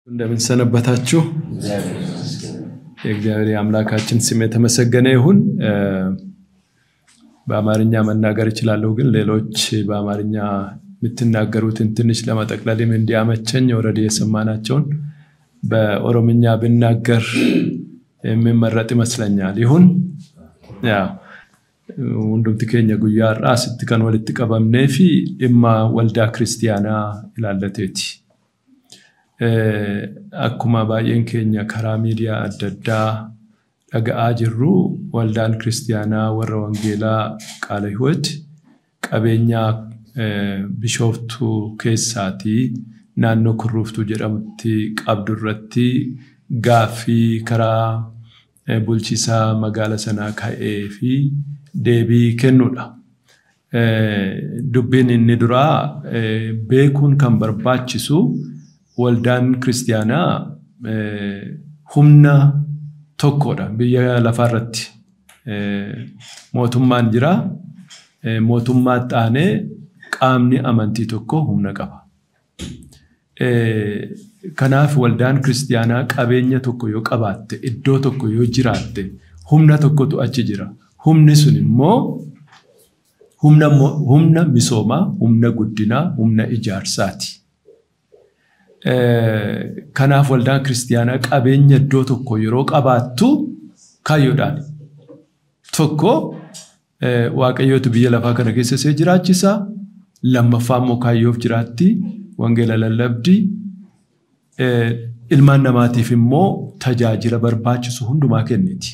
እንደምን ሰነበታችሁ? የእግዚአብሔር የአምላካችን ስም የተመሰገነ ይሁን። በአማርኛ መናገር እችላለሁ፣ ግን ሌሎች በአማርኛ የምትናገሩትን ትንሽ ለመጠቅለልም እንዲያመቸኝ ወረድ የሰማናቸውን በኦሮምኛ ብናገር የሚመረጥ ይመስለኛል። ይሁን hundumti keenya guyyaa har'aa asitti kan walitti qabamnee fi dhimma waldaa kiristiyaanaa ilaallateeti. Akkuma baay'een keenya karaa miidiyaa adda addaa dhaga'aa jirru waldaan kiristiyaanaa warra wangeelaa qaala hiwooti qabeenya bishooftuu keessaatii naannoo kurruuftuu jedhamutti qabdu irratti gaaffii karaa bulchiisaa magaala sanaa ka'ee fi deebii kennuudha. Dubbiin inni duraa beekuun kan barbaachisu waldaan kiristiyaanaa humna tokkodha biyya lafaarratti. Mootummaan jira. Mootummaa xaanee qaamni amantii tokko humna qaba. Kanaaf waldaan kiristiyaanaa qabeenya tokko yoo qabaatte iddoo tokko yoo jiraatte humna tokkotu achi jira. Humni sun immoo humna misoomaa, humna guddinaa, humna ijaarsaati. Kanaaf waldaan kiristiyaanaa qabeenya iddoo tokko yeroo qabaattu kaayyoodhaan tokko waaqayyootu biyya lafaa kana keessa see jiraachisa. Lammaffaa immoo kaayyoof jiraatti. Wangeela lallabdi. Ilmaan namaatiif immoo tajaajila barbaachisu hundumaa kenniti.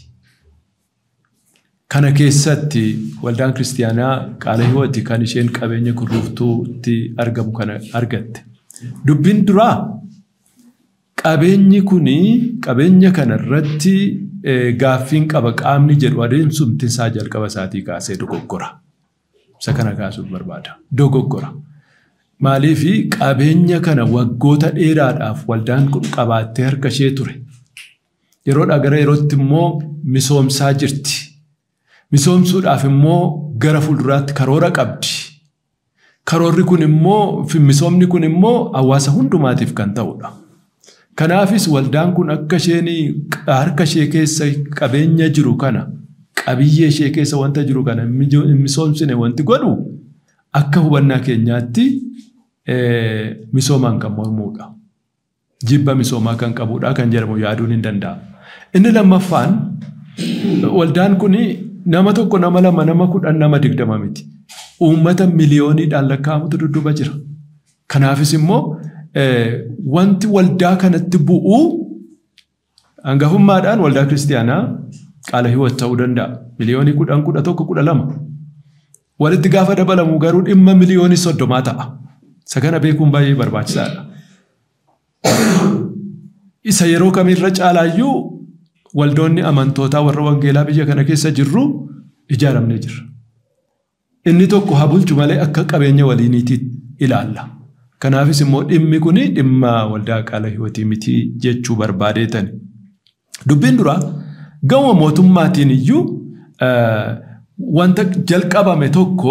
Kana keessatti waldaan kiristiyaanaa qaala hiwooti kan isheen qabeenya kurruuftuutti argamu kana argatte. Dubbiin duraa qabeenyi kuni qabeenya kana irratti gaaffiin qaba qaamni jedhu adeemsumti isaa jalqaba isaatii kaasee dogoggora. Isa kana kaasuuf barbaada. Dogoggora. Maaliif qabeenya kana waggoota dheeraadhaaf waldaan kun qabaattee harka ishee ture. Yeroodhaa gara yerootti immoo misoomsaa jirti. Misoomsuudhaaf immoo gara fuulduraatti karoora qabdi. Karoorri kun immoo misoomni kun immoo hawaasa hundumaatiif kan ta'udha. Kanaafis waldaan kun akka isheen harka ishee keessa qabeenya jiru kana qabiyyee ishee keessa wanta jiru kana misoomsine wanti godhu akka hubannaa keenyaatti misoomaan kan mormuudha. Jibba misoomaa kan qabudha kan jedhamu yaaduun hin danda'amu. Inni lammaffaan waldaan kun nama tokko nama lama nama kudhan nama digdama miti. Uummata miliyooniidhaan lakkaa'amutu dudduuba jira. Kanaafis immoo wanti waldaa kanatti bu'u hangafummaadhaan waldaa kiristiyaanaa qaala hiwot ta'uu danda'a. Miliyoonii kudhan kudha tokko kudha lama. Walitti gaafa dabalamu garuu dhimma miliyoonii soddomaa ta'a. Isa kana beekuun baay'ee barbaachisaadha. Isa yeroo kamirra caalaayyuu waldoonni amantootaa warra wangeelaa biyya kana keessa jirru ijaaramnee jirra. Inni tokko haa bulchu malee akka qabeenya waliiniitti ilaalla. Kanaafis immoo dhimmi kun dhimma waldaa qaala hiwotii miti jechuu barbaadeetani. Dubbiin duraa gama mootummaatiin iyyuu wanta jalqabame tokko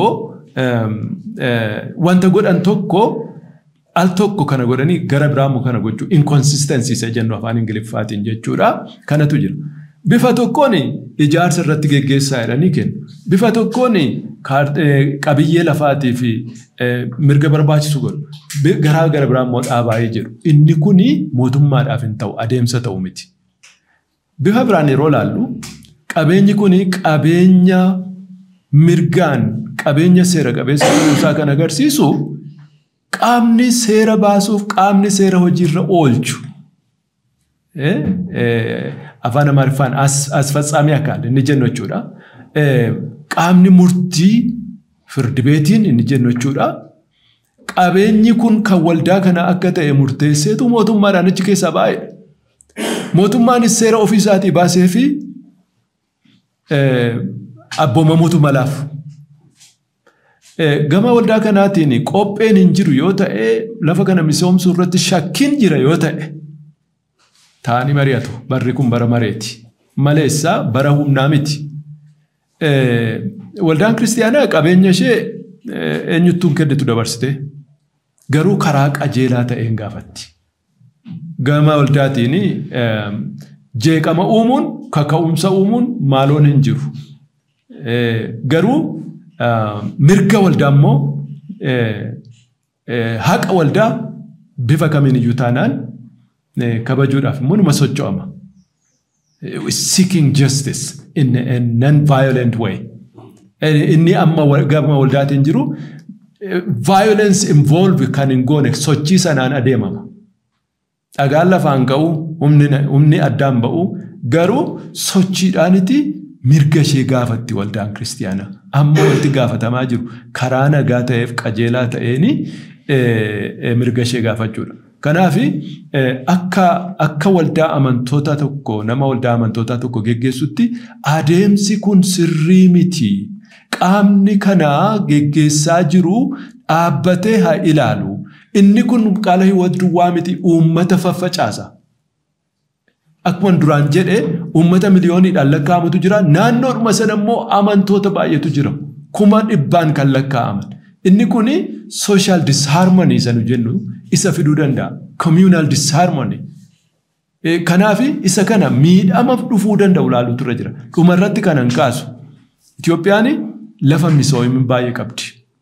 wanta godhan tokko al tokko kana godhanii gara biraamu kana gochuu inconsistency isa jennu afaan ingiliffaatiin jechuudha. Kanatu jira. Bifa tokkoon ijaarsa irratti geggeessaa jedhanii kennu. Bifa tokkoon qabiyyee lafaatii fi mirga barbaachisu godhu. Garaa gara biraa immoo dhaabaayee jedhu. Inni kun mootummaadhaaf hin ta'u adeemsa ta'u miti. Bifa biraan yeroo laallu qabeenyi kun qabeenya mirgaan qabeenya seera qabeessa ta'uusaa kan agarsiisu qaamni seera baasuuf qaamni seera hojiirra oolchu. Afaan Amaariffaan as fatsaamii akkaan inni jennu jechuudha. Qaamni murtii firdi beetiin inni jennu jechuudha. Qabeenyi kun kan waldaa kana akka ta'e murteesseetu mootummaadhaan achi keessaa baay'ee. Mootummaanis seera ofii isaatii baasee fi abboomamuutu malaaf. Gama waldaa kanaatiin qopheen hin jiru yoo ta'e lafa kana misoomsuu irratti shakkiin jira yoo ta'e taa'anii mari'atu. Barri kun bara mareeti. Maleessaa bara humnaa miti. Waldaan kiristiyaanaa qabeenya ishee eenyuttuun kennitu dabarsite garuu karaa qajeelaa ta'een gaafatti. gama waldaatiin jeeqama uumuun kaka'umsa uumuun maaloon hin jiru. Garuu mirga waldaa immoo haqa waldaa bifa kamiin iyyuu taanaan kabajuudhaaf immoo numa socho'ama. Seeking justice in a non-violent way. Inni amma gama waldaatiin jiru violence involve kan hin goone sochii sanaan adeemama. Dhagaan lafaan ka'u humni addaan ba'u garuu sochiidhaaniti mirga ishee gaafatti waldaan kiristiyaanaa. Amma wanti gaafatamaa jiru karaa nagaa ta'eef qajeelaa ta'een mirga ishee gaafachuudha. Kanaaf akka akka waldaa amantoota tokko nama waldaa amantoota tokko geggeessutti adeemsi kun sirrii miti. Qaamni kanaa geggeessaa jiru dhaabbatee haa ilaalu. Inni kun qaala hiwwatu duwwaa miti uummata faffacaasa. Akkuma duraan jedhe uummata miliyooniidhaan lakkaa'amutu jira. Naannoodhuma sana immoo amantoota baay'eetu jira. Kuma dhibbaan kan lakkaa'aman. Inni kun social disharmony isa nu jennu isa fiduu danda'a. Communal disharmony. Kanaaf isa kana miidhama dhufuu danda'u ilaaluutu irra jira. Dhumarratti kanan kaasu. Itoophiyaan lafa misoomaa baay'ee qabdi.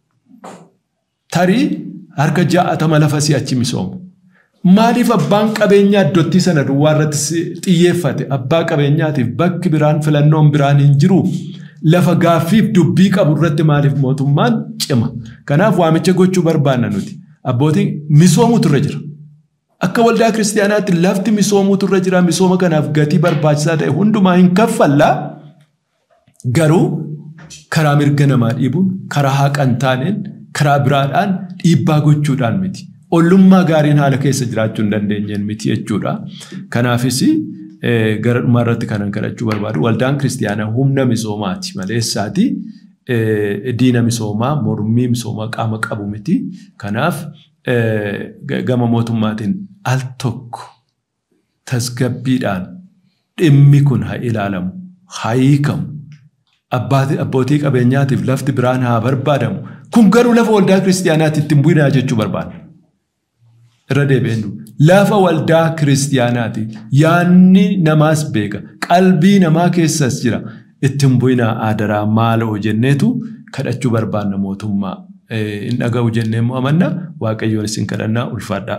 Tarii harka ja'atama lafa si'achi misoomu. Maaliif abbaan qabeenyaa iddootti sana duwwaa irratti xiyyeeffate abbaa qabeenyaatiif bakki biraan filannoon biraan hin jiru lafa gaaffiif dubbii qabu irratti maaliif mootummaan cima. Kanaaf waamicha gochuu barbaanna nuti. Abbootiin misoomutu irra jira. Akka waldaa kiristaanaatti lafti misoomutu irra jira. Misooma kanaaf gatii barbaachisaa ta'e hundumaa hin kaffallaa. Garuu karaa mirga namaa dhiibuun, karaa haqa hin taaneen, karaa biraadhaan dhiibbaa gochuudhaan miti. Ollummaa gaariin haala keessa jiraachuu hin dandeenyeen miti jechuudha. Kanaafis gara dhumaa irratti kanan kadhachuu barbaadu. Waldaan kiristaanaa humna misoomaati maleessaati. Diina misoomaa, mormii misoomaa qaama qabu miti. Kanaaf gama mootummaatiin al tokko tasgabbiidhaan dhimmi kun haa ilaalamu, haa hiikamu. Abbootii qabeenyaatiif lafti biraan haa barbaadamu. Kun garuu lafa waldaa kiristaanaatti ittiin bu'inaa jechuu barbaada. irra deebi'een lafa waldaa kiristaanaati yaanni namaas beeka qalbii namaa keessas jira ittiin bu'inaa aadaraa maaloo jenneetu kadhachuu barbaanna mootummaa hin dhaga'u jennee immoo amanna waaqayyoon isin kadhannaa ulfaadhaa.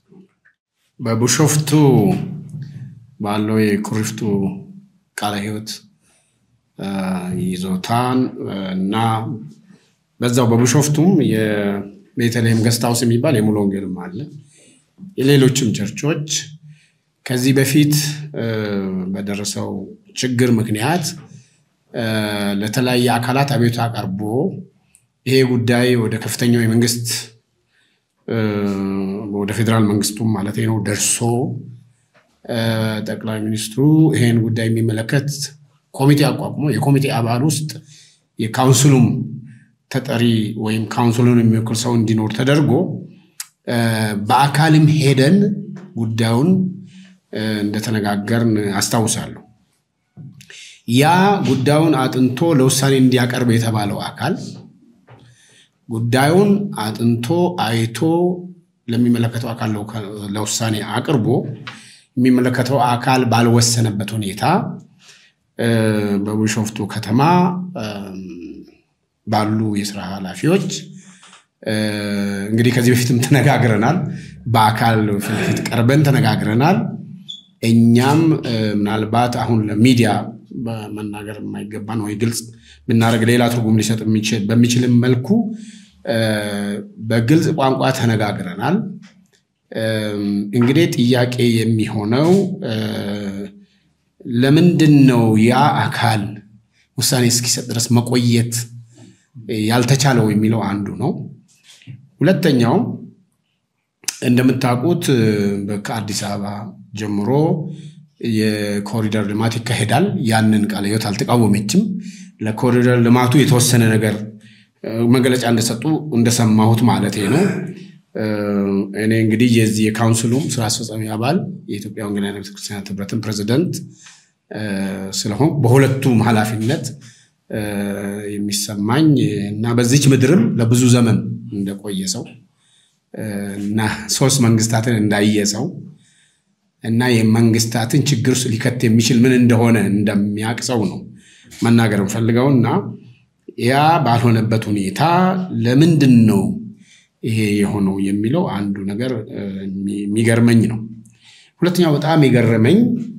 በቢሾፍቱ ባለው የኩሪፍቱ ቃለ ሕይወት ይዞታን እና በዛው በቢሾፍቱም የቤተልሔም ገስት ሃውስ የሚባል የሙሉ ወንጌልም አለ። የሌሎችም ቸርቾች ከዚህ በፊት በደረሰው ችግር ምክንያት ለተለያየ አካላት አቤቱታ ቀርቦ ይሄ ጉዳይ ወደ ከፍተኛው የመንግስት ወደ ፌዴራል መንግስቱም ማለት ነው ደርሶ ጠቅላይ ሚኒስትሩ ይሄን ጉዳይ የሚመለከት ኮሚቴ አቋቁሞ የኮሚቴ አባል ውስጥ የካውንስሉም ተጠሪ ወይም ካውንስሉን የሚወክል ሰው እንዲኖር ተደርጎ በአካልም ሄደን ጉዳዩን እንደተነጋገርን አስታውሳለሁ። ያ ጉዳዩን አጥንቶ ለውሳኔ እንዲያቀርብ የተባለው አካል ጉዳዩን አጥንቶ አይቶ ለሚመለከተው አካል ለውሳኔ አቅርቦ የሚመለከተው አካል ባልወሰነበት ሁኔታ በቢሾፍቱ ከተማ ባሉ የስራ ኃላፊዎች እንግዲህ ከዚህ በፊትም ተነጋግረናል። በአካል ፊት ለፊት ቀርበን ተነጋግረናል። እኛም ምናልባት አሁን ለሚዲያ መናገር የማይገባን ወይ ግልጽ ብናደርግ ሌላ ትርጉም ሊሰጥ በሚችልም መልኩ በግልጽ ቋንቋ ተነጋግረናል። እንግዲህ ጥያቄ የሚሆነው ለምንድን ነው ያ አካል ውሳኔ እስኪሰጥ ድረስ መቆየት ያልተቻለው የሚለው አንዱ ነው። ሁለተኛው እንደምታውቁት ከአዲስ አበባ ጀምሮ የኮሪደር ልማት ይካሄዳል። ያንን ቃለ ሕይወት አልተቃወመችም። ለኮሪደር ልማቱ የተወሰነ ነገር መግለጫ እንደሰጡ እንደሰማሁት ማለት ነው። እኔ እንግዲህ የዚህ የካውንስሉም ስራ አስፈጻሚ አባል የኢትዮጵያ ወንጌላውያን ቤተክርስቲያናት ህብረትን ፕሬዚደንት ስለሆን በሁለቱም ኃላፊነት የሚሰማኝ እና በዚች ምድርም ለብዙ ዘመን እንደቆየ ሰው እና ሶስት መንግስታትን እንዳየ ሰው እና የመንግስታትን ችግር ውስጥ ሊከት የሚችል ምን እንደሆነ እንደሚያውቅ ሰው ነው መናገር እንፈልገው እና ያ ባልሆነበት ሁኔታ ለምንድን ነው ይሄ የሆነው የሚለው አንዱ ነገር የሚገርመኝ ነው። ሁለተኛው በጣም የገረመኝ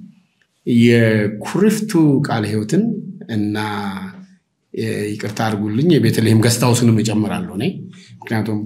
የኩሪፍቱ ቃለ ሕይወትን እና ይቅርታ አድርጉልኝ የቤተልሔም ገስታውስንም እጨምራለሁ እኔ ምክንያቱም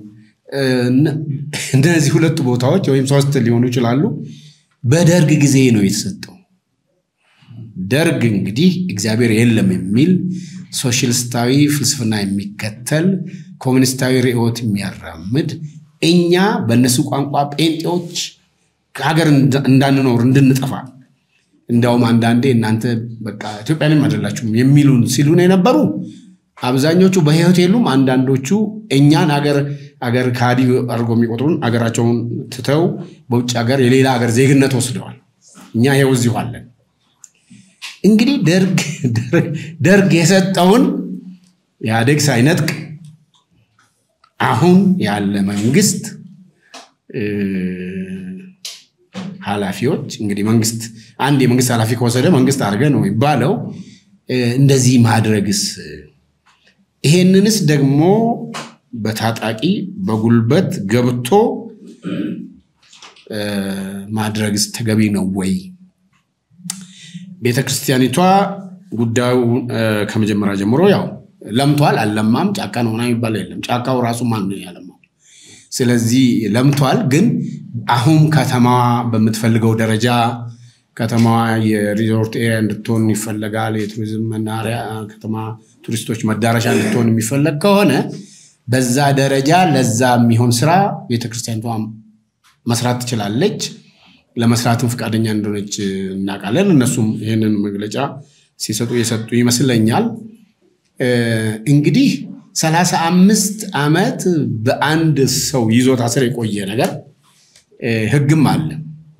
እነዚህ ሁለቱ ቦታዎች ወይም ሶስት ሊሆኑ ይችላሉ በደርግ ጊዜ ነው የተሰጠው። ደርግ እንግዲህ እግዚአብሔር የለም የሚል ሶሻሊስታዊ ፍልስፍና የሚከተል ኮሚኒስታዊ ርዕዮት የሚያራምድ እኛ በእነሱ ቋንቋ ጴንጤዎች ከሀገር እንዳንኖር እንድንጠፋ እንዲያውም አንዳንዴ እናንተ በቃ ኢትዮጵያንም አይደላችሁም የሚሉን ሲሉን የነበሩ አብዛኞቹ በሕይወት የሉም። አንዳንዶቹ እኛን አገር አገር ካዲ አድርጎ የሚቆጥሩን አገራቸውን ትተው በውጭ ሀገር የሌላ ሀገር ዜግነት ወስደዋል። እኛ ይኸው እዚሁ አለን። እንግዲህ ደርግ የሰጠውን ኢህአዴግ ሳይነጥቅ አሁን ያለ መንግስት ኃላፊዎች እንግዲህ መንግስት አንድ የመንግስት ኃላፊ ከወሰደ መንግስት አድርገ ነው የሚባለው። እንደዚህ ማድረግስ ይሄንንስ ደግሞ በታጣቂ በጉልበት ገብቶ ማድረግስ ተገቢ ነው ወይ? ቤተ ክርስቲያኒቷ ጉዳዩ ከመጀመሪያ ጀምሮ ያው ለምቷል። አልለማም ጫካ ነው ምናምን የሚባለው የለም። ጫካው ራሱ ማን ነው ያለማው? ስለዚህ ለምቷል። ግን አሁን ከተማዋ በምትፈልገው ደረጃ ከተማዋ የሪዞርት ኤሪያ እንድትሆን ይፈለጋል። የቱሪዝም መናሪያ ከተማ፣ ቱሪስቶች መዳረሻ እንድትሆን የሚፈለግ ከሆነ በዛ ደረጃ ለዛ የሚሆን ስራ ቤተክርስቲያኒቷ መስራት ትችላለች። ለመስራትም ፈቃደኛ እንደሆነች እናውቃለን። እነሱም ይህንን መግለጫ ሲሰጡ የሰጡ ይመስለኛል። እንግዲህ ሰላሳ አምስት ዓመት በአንድ ሰው ይዞታ ስር የቆየ ነገር ህግም አለ።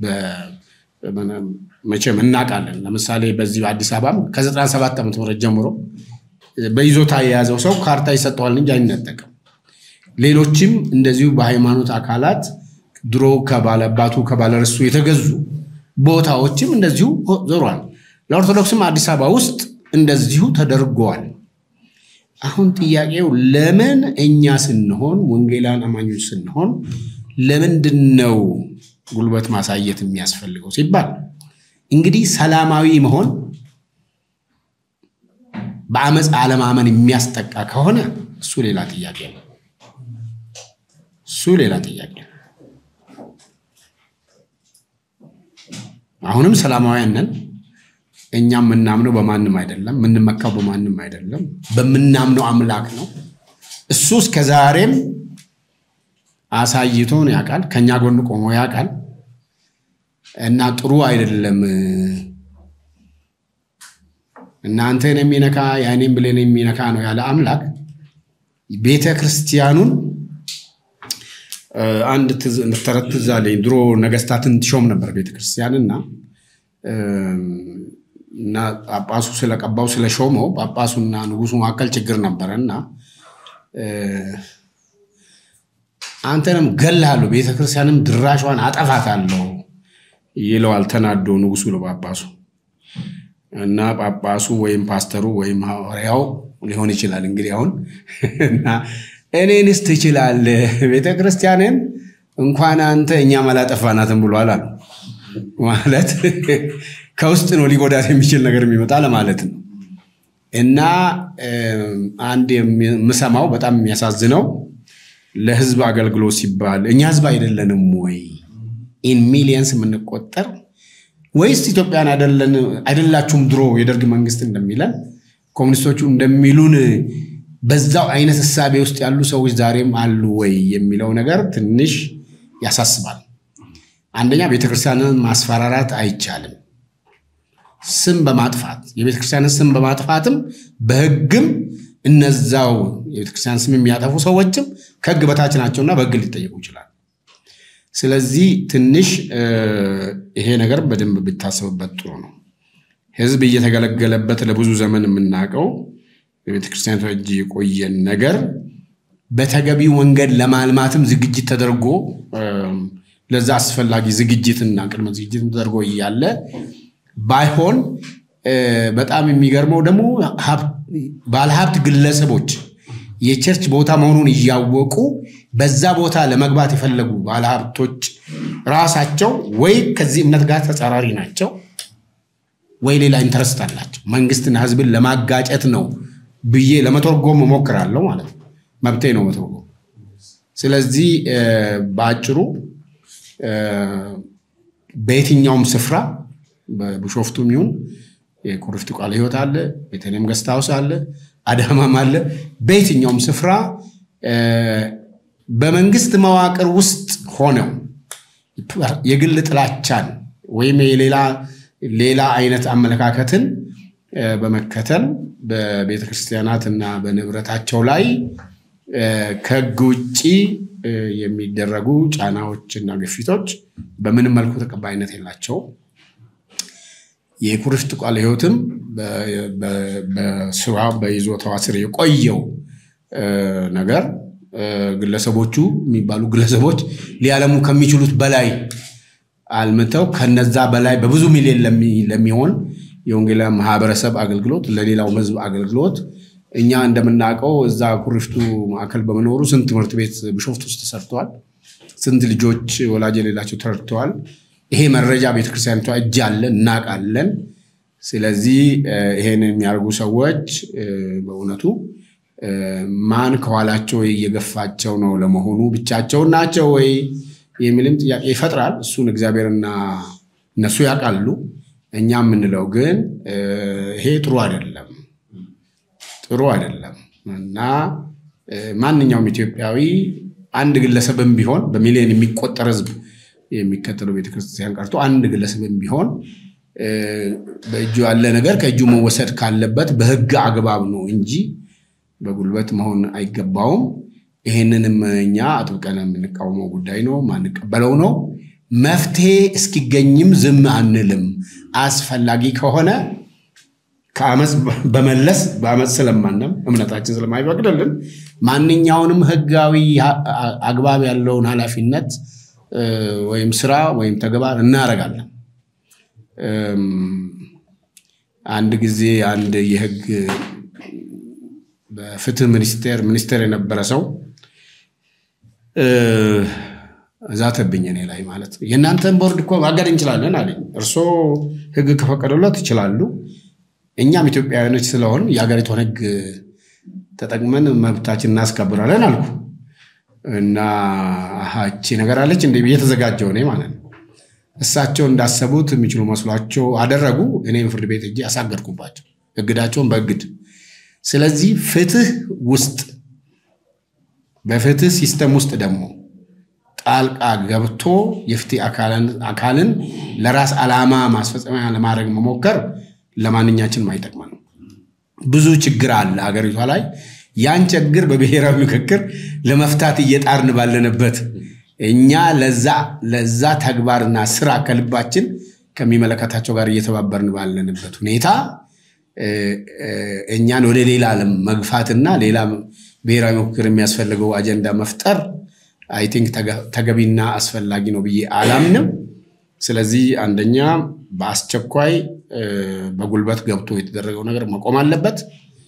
መቼም እናውቃለን። ለምሳሌ በዚህ በአዲስ አበባም ከ97 ዓመተ ምህረት ጀምሮ በይዞታ የያዘው ሰው ካርታ ይሰጠዋል እንጂ አይነጠቅም። ሌሎችም እንደዚሁ በሃይማኖት አካላት ድሮ ከባለባቱ ከባለርሱ የተገዙ ቦታዎችም እንደዚሁ ዞሯል። ለኦርቶዶክስም አዲስ አበባ ውስጥ እንደዚሁ ተደርገዋል። አሁን ጥያቄው ለምን እኛ ስንሆን ወንጌላን አማኞች ስንሆን ለምንድን ነው ጉልበት ማሳየት የሚያስፈልገው ሲባል እንግዲህ ሰላማዊ መሆን በአመፅ አለማመን የሚያስጠቃ ከሆነ እሱ ሌላ ጥያቄ ነው። እሱ ሌላ ጥያቄ ነው። አሁንም ሰላማውያን ነን። እኛ የምናምነው በማንም አይደለም፣ የምንመካው በማንም አይደለም፣ በምናምነው አምላክ ነው። እሱ እስከ ዛሬም አሳይቶን ያውቃል፣ ከኛ ጎን ቆሞ ያውቃል። እና ጥሩ አይደለም እናንተን የሚነካ የአይኔን ብሌን የሚነካ ነው ያለ አምላክ ቤተ ክርስቲያኑን አንድ ተረት ትዝ አለኝ። ድሮ ነገስታትን ትሾም ነበር ቤተ ክርስቲያንና እና ጳጳሱ ስለቀባው ስለሾመው ጳጳሱና ንጉሱ መካከል ችግር ነበረ እና አንተንም ገላለሁ ቤተ ክርስቲያንም ድራሿን አጠፋታለሁ ይለዋል ተናዶ ንጉሱ ለጳጳሱ እና ጳጳሱ ወይም ፓስተሩ ወይም ሐዋርያው ሊሆን ይችላል እንግዲህ አሁን እና እኔንስ ትችላለህ ቤተ ክርስቲያንን እንኳን አንተ እኛም አላጠፋናትም ብሏል አሉ። ማለት ከውስጥ ነው ሊጎዳት የሚችል ነገር የሚመጣ ለማለት ነው። እና አንድ የምሰማው በጣም የሚያሳዝነው ለህዝብ አገልግሎት ሲባል እኛ ህዝብ አይደለንም ወይ ኢን ሚሊየንስ የምንቆጠር ወይስ ኢትዮጵያን አይደላችሁም? ድሮ የደርግ መንግስት እንደሚለን ኮሚኒስቶቹ እንደሚሉን በዛው አይነት እሳቤ ውስጥ ያሉ ሰዎች ዛሬም አሉ ወይ የሚለው ነገር ትንሽ ያሳስባል። አንደኛ ቤተክርስቲያንን ማስፈራራት አይቻልም። ስም በማጥፋት የቤተክርስቲያንን ስም በማጥፋትም በህግም እነዛው የቤተክርስቲያን ስም የሚያጠፉ ሰዎችም ከህግ በታች ናቸውና በህግ ሊጠየቁ ይችላል። ስለዚህ ትንሽ ይሄ ነገር በደንብ ቢታሰብበት ጥሩ ነው። ህዝብ እየተገለገለበት ለብዙ ዘመን የምናውቀው የቤተክርስቲያኒቷ እጅ የቆየን ነገር በተገቢው መንገድ ለማልማትም ዝግጅት ተደርጎ ለዛ አስፈላጊ ዝግጅትና ቅድመ ዝግጅት ተደርጎ እያለ ባይሆን በጣም የሚገርመው ደግሞ ባለሀብት ግለሰቦች የቸርች ቦታ መሆኑን እያወቁ በዛ ቦታ ለመግባት የፈለጉ ባለሀብቶች ራሳቸው ወይ ከዚህ እምነት ጋር ተጻራሪ ናቸው ወይ ሌላ ኢንተረስት አላቸው። መንግስትና ህዝብን ለማጋጨት ነው ብዬ ለመተርጎም እሞክራለሁ ማለት ነው። መብቴ ነው መተርጎም። ስለዚህ በአጭሩ በየትኛውም ስፍራ በቢሾፍቱም ይሁን የኩሪፍቱ ቃለ ሕይወት አለ፣ ቤተልሔም ገስት ሃውስ አለ፣ አዳማም አለ። በየትኛውም ስፍራ በመንግስት መዋቅር ውስጥ ሆነው የግል ጥላቻን ወይም የሌላ ሌላ አይነት አመለካከትን በመከተል በቤተ ክርስቲያናት እና በንብረታቸው ላይ ከህግ ውጭ የሚደረጉ ጫናዎች እና ግፊቶች በምንም መልኩ ተቀባይነት የላቸውም። የኩሪፍቱ ቃለ ሕይወትም በስራ በይዞታዋ ስር የቆየው ነገር ግለሰቦቹ የሚባሉ ግለሰቦች ሊያለሙ ከሚችሉት በላይ አልምተው ከነዛ በላይ በብዙ ሚሊዮን ለሚሆን የወንጌላውያን ማህበረሰብ አገልግሎት ለሌላው ህዝብ አገልግሎት እኛ እንደምናውቀው እዛ ኩሪፍቱ ማዕከል በመኖሩ ስንት ትምህርት ቤት ቢሾፍቱ ውስጥ ተሰርተዋል። ስንት ልጆች ወላጅ የሌላቸው ተረድተዋል። ይሄ መረጃ ቤተክርስቲያኒቷ እጅ አለ፣ እናውቃለን። ስለዚህ ይሄንን የሚያደርጉ ሰዎች በእውነቱ ማን ከኋላቸው እየገፋቸው ነው ለመሆኑ ብቻቸውን ናቸው ወይ የሚልም ጥያቄ ይፈጥራል። እሱን እግዚአብሔርና እነሱ ያውቃሉ። እኛ የምንለው ግን ይሄ ጥሩ አይደለም፣ ጥሩ አይደለም እና ማንኛውም ኢትዮጵያዊ አንድ ግለሰብም ቢሆን በሚሊዮን የሚቆጠር ህዝብ የሚከተለው ቤተክርስቲያን ቀርቶ አንድ ግለሰብም ቢሆን በእጁ ያለ ነገር ከእጁ መወሰድ ካለበት በህግ አግባብ ነው እንጂ በጉልበት መሆን አይገባውም። ይህንንም እኛ አጥብቀን የምንቃወመው ጉዳይ ነው፣ ማንቀበለው ነው። መፍትሄ እስኪገኝም ዝም አንልም። አስፈላጊ ከሆነ ከአመፅ በመለስ በአመፅ ስለማንም እምነታችን ስለማይፈቅድልን ማንኛውንም ህጋዊ አግባብ ያለውን ኃላፊነት ወይም ስራ ወይም ተግባር እናደርጋለን። አንድ ጊዜ አንድ የህግ በፍትህ ሚኒስቴር ሚኒስቴር የነበረ ሰው እዛተብኝ እኔ ላይ ማለት የእናንተን ቦርድ እኮ ማገድ እንችላለን አለኝ። እርስዎ ህግ ከፈቀደለት ይችላሉ። እኛም ኢትዮጵያውያኖች ስለሆን የሀገሪቷን ህግ ተጠቅመን መብታችን እናስከብራለን አልኩ እና ሀቺ ነገር አለች እንደ ብዬ ተዘጋጀው እኔ ማለት ነው። እሳቸው እንዳሰቡት የሚችሉ መስሏቸው አደረጉ። እኔም ፍርድ ቤት እጄ አሳገድኩባቸው እግዳቸውን በእግድ ስለዚህ ፍትህ ውስጥ በፍትህ ሲስተም ውስጥ ደግሞ ጣልቃ ገብቶ የፍትህ አካልን ለራስ ዓላማ ማስፈጸሚያ ለማድረግ መሞከር ለማንኛችንም አይጠቅመንም። ብዙ ችግር አለ አገሪቷ ላይ። ያን ችግር በብሔራዊ ምክክር ለመፍታት እየጣርን ባለንበት እኛ ለዛ ተግባርና ስራ ከልባችን ከሚመለከታቸው ጋር እየተባበርን ባለንበት ሁኔታ እኛን ወደ ሌላ ዓለም መግፋትና ሌላ ብሔራዊ ምክክር የሚያስፈልገው አጀንዳ መፍጠር አይ ቲንክ ተገቢና አስፈላጊ ነው ብዬ አላምንም። ስለዚህ አንደኛ በአስቸኳይ በጉልበት ገብቶ የተደረገው ነገር መቆም አለበት።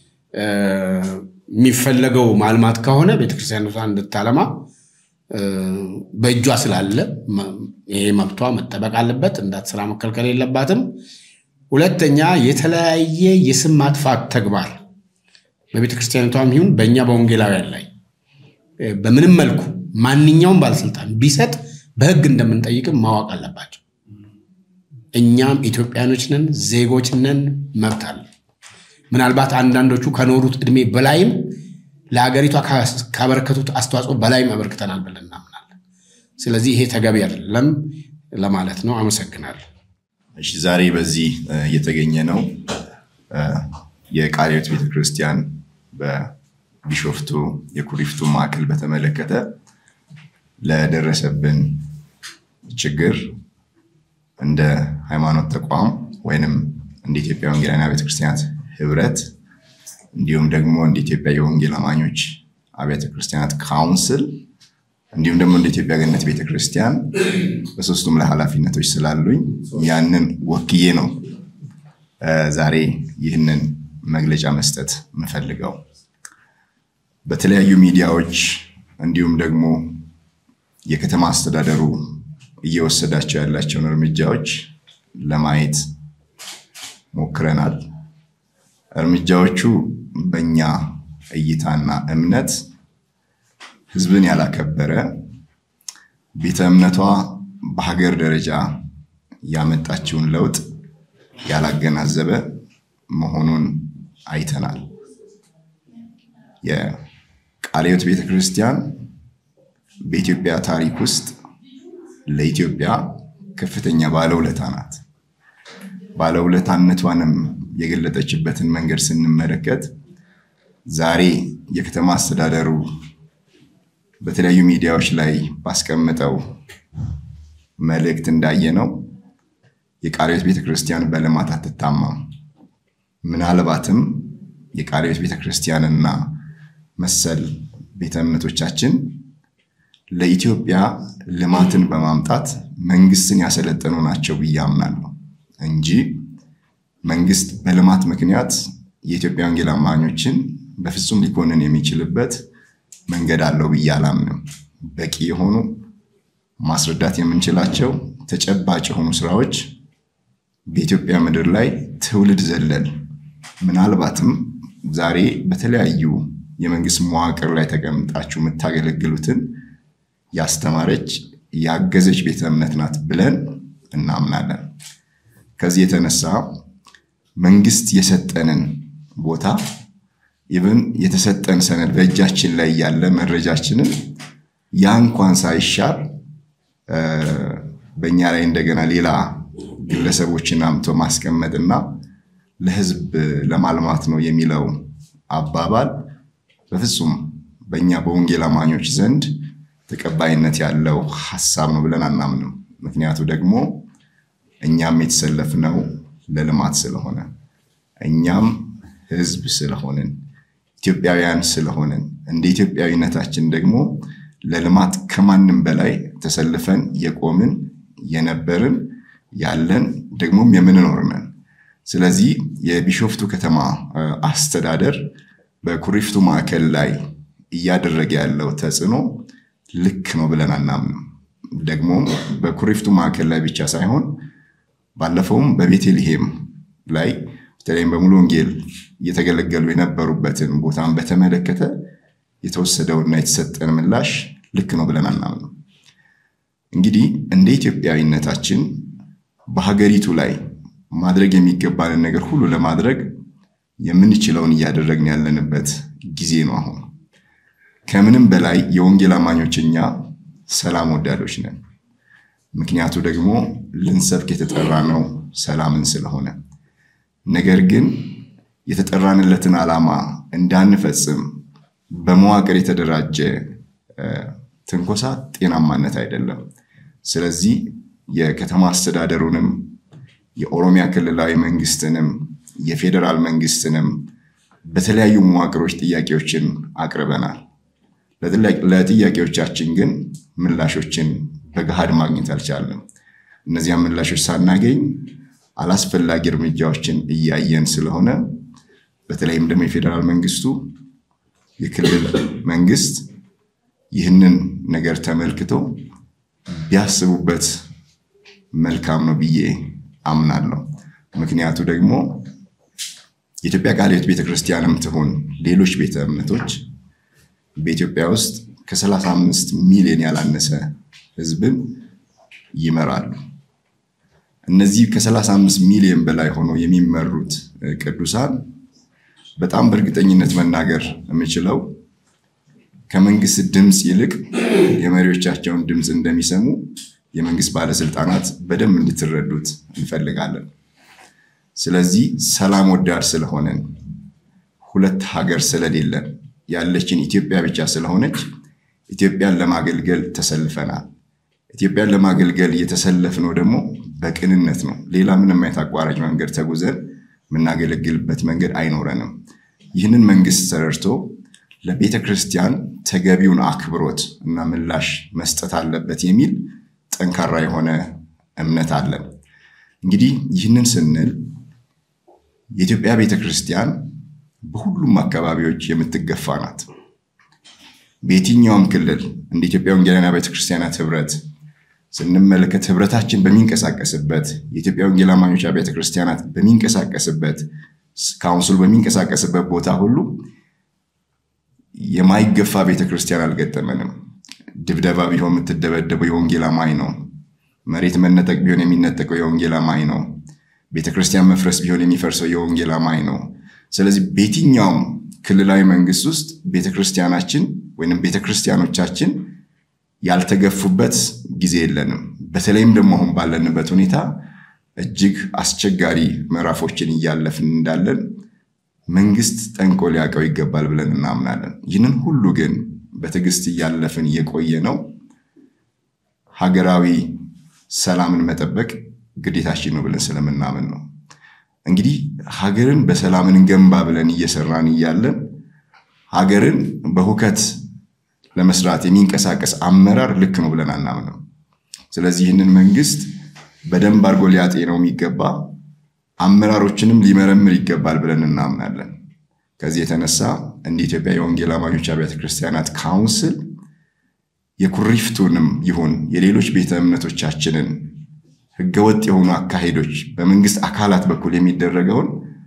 የሚፈለገው ማልማት ከሆነ ቤተክርስቲያኗን እንድታለማ በእጇ ስላለ ይሄ መብቷ መጠበቅ አለበት። እንዳትሰራ መከልከል የለባትም። ሁለተኛ የተለያየ የስም ማጥፋት ተግባር በቤተ ክርስቲያኒቷም ይሁን በእኛ በወንጌላውያን ላይ በምንም መልኩ ማንኛውም ባለስልጣን ቢሰጥ በሕግ እንደምንጠይቅም ማወቅ አለባቸው። እኛም ኢትዮጵያኖች ነን፣ ዜጎች ነን፣ መብት አለ። ምናልባት አንዳንዶቹ ከኖሩት ዕድሜ በላይም ለሀገሪቷ ካበረከቱት አስተዋጽኦ በላይም አበርክተናል ብለን እናምናለን። ስለዚህ ይሄ ተገቢ አይደለም ለማለት ነው። አመሰግናለሁ። እሺ ዛሬ በዚህ እየተገኘ ነው የቃለ ሕይወት ቤተክርስቲያን በቢሾፍቱ የኩሪፍቱ ማዕከል በተመለከተ ለደረሰብን ችግር እንደ ሃይማኖት ተቋም ወይንም እንደ ኢትዮጵያ ወንጌላውያን ቤተክርስቲያናት ህብረት እንዲሁም ደግሞ እንደ ኢትዮጵያ የወንጌል አማኞች አብያተ ክርስቲያናት ካውንስል እንዲሁም ደግሞ እንደ ኢትዮጵያ ገነት ቤተክርስቲያን በሶስቱም ላይ ኃላፊነቶች ስላሉኝ ያንን ወክዬ ነው ዛሬ ይህንን መግለጫ መስጠት የምፈልገው። በተለያዩ ሚዲያዎች እንዲሁም ደግሞ የከተማ አስተዳደሩ እየወሰዳቸው ያላቸውን እርምጃዎች ለማየት ሞክረናል። እርምጃዎቹ በእኛ እይታና እምነት ሕዝብን ያላከበረ ቤተ እምነቷ በሀገር ደረጃ ያመጣችውን ለውጥ ያላገናዘበ መሆኑን አይተናል። የቃለ ሕይወት ቤተ ክርስቲያን በኢትዮጵያ ታሪክ ውስጥ ለኢትዮጵያ ከፍተኛ ባለውለታ ናት። ባለውለታነቷንም የገለጠችበትን መንገድ ስንመለከት ዛሬ የከተማ አስተዳደሩ በተለያዩ ሚዲያዎች ላይ ባስቀምጠው መልእክት እንዳየነው የቃለ ሕይወት ቤተክርስቲያን በልማት አትታማም። ምናልባትም የቃለ ሕይወት ቤተክርስቲያንና መሰል ቤተ እምነቶቻችን ለኢትዮጵያ ልማትን በማምጣት መንግስትን ያሰለጠኑ ናቸው ብዬ አምናለሁ እንጂ መንግስት በልማት ምክንያት የኢትዮጵያ ወንጌል አማኞችን በፍጹም ሊኮንን የሚችልበት መንገድ አለው ብዬ አላምንም። በቂ የሆኑ ማስረዳት የምንችላቸው ተጨባጭ የሆኑ ስራዎች በኢትዮጵያ ምድር ላይ ትውልድ ዘለል ምናልባትም ዛሬ በተለያዩ የመንግስት መዋቅር ላይ ተቀምጣችሁ የምታገለግሉትን ያስተማረች ያገዘች ቤተ እምነት ናት ብለን እናምናለን። ከዚህ የተነሳ መንግስት የሰጠንን ቦታ ኢቭን የተሰጠን ሰነድ በእጃችን ላይ ያለ መረጃችንን ያ እንኳን ሳይሻር በእኛ ላይ እንደገና ሌላ ግለሰቦችን አምቶ ማስቀመጥና ለህዝብ ለማልማት ነው የሚለው አባባል በፍጹም በእኛ በወንጌል አማኞች ዘንድ ተቀባይነት ያለው ሀሳብ ነው ብለን አናምንም። ምክንያቱ ደግሞ እኛም የተሰለፍነው ለልማት ስለሆነ እኛም ህዝብ ስለሆንን ኢትዮጵያውያን ስለሆንን እንደ ኢትዮጵያዊነታችን ደግሞ ለልማት ከማንም በላይ ተሰልፈን የቆምን የነበርን ያለን ደግሞም የምንኖር ነን። ስለዚህ የቢሾፍቱ ከተማ አስተዳደር በኩሪፍቱ ማዕከል ላይ እያደረገ ያለው ተጽዕኖ ልክ ነው ብለን አናምንም። ደግሞ በኩሪፍቱ ማዕከል ላይ ብቻ ሳይሆን ባለፈውም በቤተልሔም ላይ በተለይም በሙሉ ወንጌል እየተገለገሉ የነበሩበትን ቦታን በተመለከተ የተወሰደውና የተሰጠን ምላሽ ልክ ነው ብለን አናምንም። እንግዲህ እንደ ኢትዮጵያዊነታችን በሀገሪቱ ላይ ማድረግ የሚገባንን ነገር ሁሉ ለማድረግ የምንችለውን እያደረግን ያለንበት ጊዜ ነው። አሁን ከምንም በላይ የወንጌል አማኞች እኛ ሰላም ወዳዶች ነን። ምክንያቱ ደግሞ ልንሰብክ የተጠራ ነው ሰላምን ስለሆነ። ነገር ግን የተጠራንለትን ዓላማ እንዳንፈጽም በመዋቅር የተደራጀ ትንኮሳ ጤናማነት አይደለም። ስለዚህ የከተማ አስተዳደሩንም የኦሮሚያ ክልላዊ መንግስትንም የፌዴራል መንግስትንም በተለያዩ መዋቅሮች ጥያቄዎችን አቅርበናል። ለጥያቄዎቻችን ግን ምላሾችን በገሃድ ማግኘት አልቻለም። እነዚያም ምላሾች ሳናገኝ አላስፈላጊ እርምጃዎችን እያየን ስለሆነ በተለይም ደግሞ የፌዴራል መንግስቱ የክልል መንግስት ይህንን ነገር ተመልክቶ ቢያስቡበት መልካም ነው ብዬ አምናለሁ። ምክንያቱ ደግሞ የኢትዮጵያ ቃለ ሕይወት ቤተክርስቲያንም ትሁን ሌሎች ቤተ እምነቶች በኢትዮጵያ ውስጥ ከ35 ሚሊዮን ያላነሰ ህዝብን ይመራሉ። እነዚህ ከ35 ሚሊዮን በላይ ሆነው የሚመሩት ቅዱሳን በጣም በእርግጠኝነት መናገር የምችለው ከመንግስት ድምፅ ይልቅ የመሪዎቻቸውን ድምፅ እንደሚሰሙ የመንግስት ባለስልጣናት በደንብ እንድትረዱት እንፈልጋለን። ስለዚህ ሰላም ወዳድ ስለሆነን ሁለት ሀገር ስለሌለን ያለችን ኢትዮጵያ ብቻ ስለሆነች ኢትዮጵያን ለማገልገል ተሰልፈናል። ኢትዮጵያን ለማገልገል እየተሰለፍነው ደግሞ በቅንነት ነው። ሌላ ምንም አይነት አቋራጭ መንገድ ተጉዘን የምናገለግልበት መንገድ አይኖረንም። ይህንን መንግስት ተረድቶ ለቤተ ክርስቲያን ተገቢውን አክብሮት እና ምላሽ መስጠት አለበት የሚል ጠንካራ የሆነ እምነት አለን። እንግዲህ ይህንን ስንል የኢትዮጵያ ቤተ ክርስቲያን በሁሉም አካባቢዎች የምትገፋ ናት። በየትኛውም ክልል እንደ ኢትዮጵያ ወንጌላውያን ቤተ ክርስቲያናት ህብረት ስንመለከት ህብረታችን በሚንቀሳቀስበት የኢትዮጵያ ወንጌል አማኞች ቤተ ክርስቲያናት በሚንቀሳቀስበት ካውንስሉ በሚንቀሳቀስበት ቦታ ሁሉ የማይገፋ ቤተ ክርስቲያን አልገጠመንም። ድብደባ ቢሆን የምትደበደበው የወንጌል አማኝ ነው። መሬት መነጠቅ ቢሆን የሚነጠቀው የወንጌል አማኝ ነው። ቤተ ክርስቲያን መፍረስ ቢሆን የሚፈርሰው የወንጌል አማኝ ነው። ስለዚህ በየትኛውም ክልላዊ መንግስት ውስጥ ቤተ ክርስቲያናችን ወይም ቤተ ክርስቲያኖቻችን ያልተገፉበት ጊዜ የለንም። በተለይም ደግሞ አሁን ባለንበት ሁኔታ እጅግ አስቸጋሪ ምዕራፎችን እያለፍን እንዳለን መንግስት ጠንቆ ሊያውቀው ይገባል ብለን እናምናለን። ይህንን ሁሉ ግን በትዕግስት እያለፍን የቆየ ነው ሀገራዊ ሰላምን መጠበቅ ግዴታችን ነው ብለን ስለምናምን ነው። እንግዲህ ሀገርን በሰላም እንገንባ ብለን እየሰራን እያለን ሀገርን በሁከት ለመስራት የሚንቀሳቀስ አመራር ልክ ነው ብለን አናምንም። ስለዚህ ይህንን መንግስት በደንብ አድርጎ ሊያጤነው የሚገባ አመራሮችንም ሊመረምር ይገባል ብለን እናምናለን። ከዚህ የተነሳ እንደ ኢትዮጵያ የወንጌል አማኞች አብያተ ክርስቲያናት ካውንስል የኩሪፍቱንም ይሁን የሌሎች ቤተ እምነቶቻችንን ህገወጥ የሆኑ አካሄዶች በመንግስት አካላት በኩል የሚደረገውን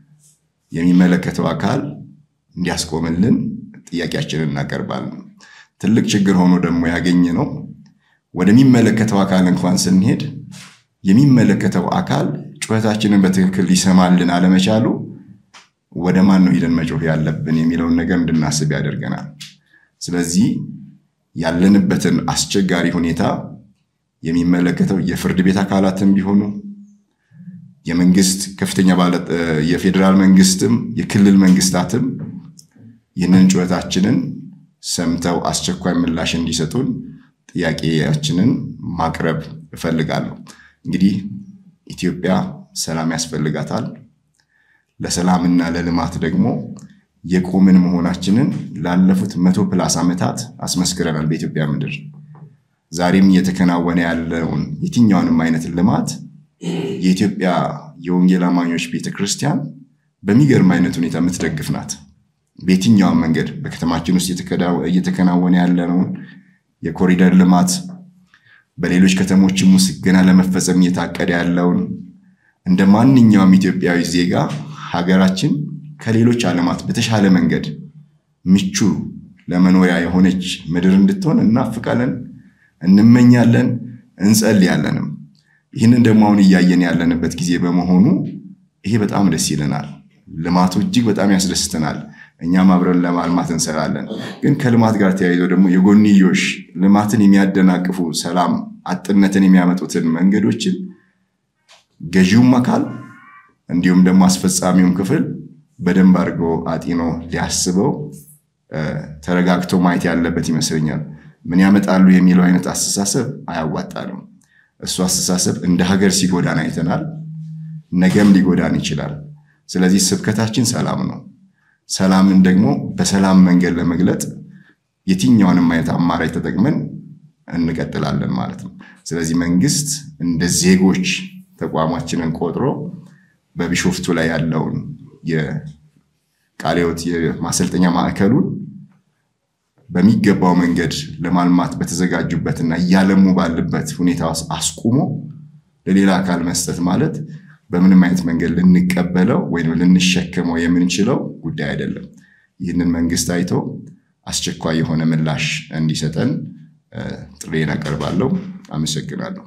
የሚመለከተው አካል እንዲያስቆምልን ጥያቄያችንን እናቀርባለን። ትልቅ ችግር ሆኖ ደግሞ ያገኘ ነው ወደሚመለከተው አካል እንኳን ስንሄድ የሚመለከተው አካል ጩኸታችንን በትክክል ሊሰማልን አለመቻሉ ወደ ማን ነው ሂደን መጮህ ያለብን የሚለውን ነገር እንድናስብ ያደርገናል። ስለዚህ ያለንበትን አስቸጋሪ ሁኔታ የሚመለከተው የፍርድ ቤት አካላትም ቢሆኑ የመንግስት ከፍተኛ ባለ የፌዴራል መንግስትም የክልል መንግስታትም ይህንን ጩኸታችንን ሰምተው አስቸኳይ ምላሽ እንዲሰጡን ጥያቄያችንን ማቅረብ እፈልጋለሁ። እንግዲህ ኢትዮጵያ ሰላም ያስፈልጋታል። ለሰላምና ለልማት ደግሞ የቆምን መሆናችንን ላለፉት መቶ ፕላስ ዓመታት አስመስክረናል በኢትዮጵያ ምድር። ዛሬም እየተከናወነ ያለውን የትኛውንም አይነት ልማት የኢትዮጵያ የወንጌል አማኞች ቤተክርስቲያን በሚገርም አይነት ሁኔታ የምትደግፍ ናት። በየትኛውም መንገድ በከተማችን ውስጥ እየተከናወነ ያለውን የኮሪደር ልማት በሌሎች ከተሞችም ውስጥ ገና ለመፈጸም እየታቀደ ያለውን እንደ ማንኛውም ኢትዮጵያዊ ዜጋ ሀገራችን ከሌሎች ዓለማት በተሻለ መንገድ ምቹ ለመኖሪያ የሆነች ምድር እንድትሆን እናፍቃለን፣ እንመኛለን፣ እንጸልያለንም። ይህንን ደግሞ አሁን እያየን ያለንበት ጊዜ በመሆኑ ይሄ በጣም ደስ ይለናል። ልማቱ እጅግ በጣም ያስደስተናል። እኛም አብረን ለማልማት እንሰራለን። ግን ከልማት ጋር ተያይዞ ደግሞ የጎንዮሽ ልማትን የሚያደናቅፉ ሰላም አጥነትን የሚያመጡትን መንገዶችን ገዢውም አካል እንዲሁም ደግሞ አስፈጻሚውም ክፍል በደንብ አድርጎ አጢኖ ሊያስበው ተረጋግቶ ማየት ያለበት ይመስለኛል። ምን ያመጣሉ የሚለው አይነት አስተሳሰብ አያዋጣንም። እሱ አስተሳሰብ እንደ ሀገር ሲጎዳን አይተናል። ነገም ሊጎዳን ይችላል። ስለዚህ ስብከታችን ሰላም ነው። ሰላምን ደግሞ በሰላም መንገድ ለመግለጥ የትኛውንም አይነት አማራጭ ተጠቅመን እንቀጥላለን ማለት ነው። ስለዚህ መንግስት እንደ ዜጎች ተቋማችንን ቆጥሮ በቢሾፍቱ ላይ ያለውን የቃለ ሕይወት የማሰልጠኛ ማዕከሉን በሚገባው መንገድ ለማልማት በተዘጋጁበትና እያለሙ ባለበት ሁኔታ ውስጥ አስቁሞ ለሌላ አካል መስጠት ማለት በምንም አይነት መንገድ ልንቀበለው ወይም ልንሸከመው የምንችለው ጉዳይ አይደለም። ይህንን መንግስት አይቶ አስቸኳይ የሆነ ምላሽ እንዲሰጠን ጥሬን አቀርባለሁ። አመሰግናለሁ።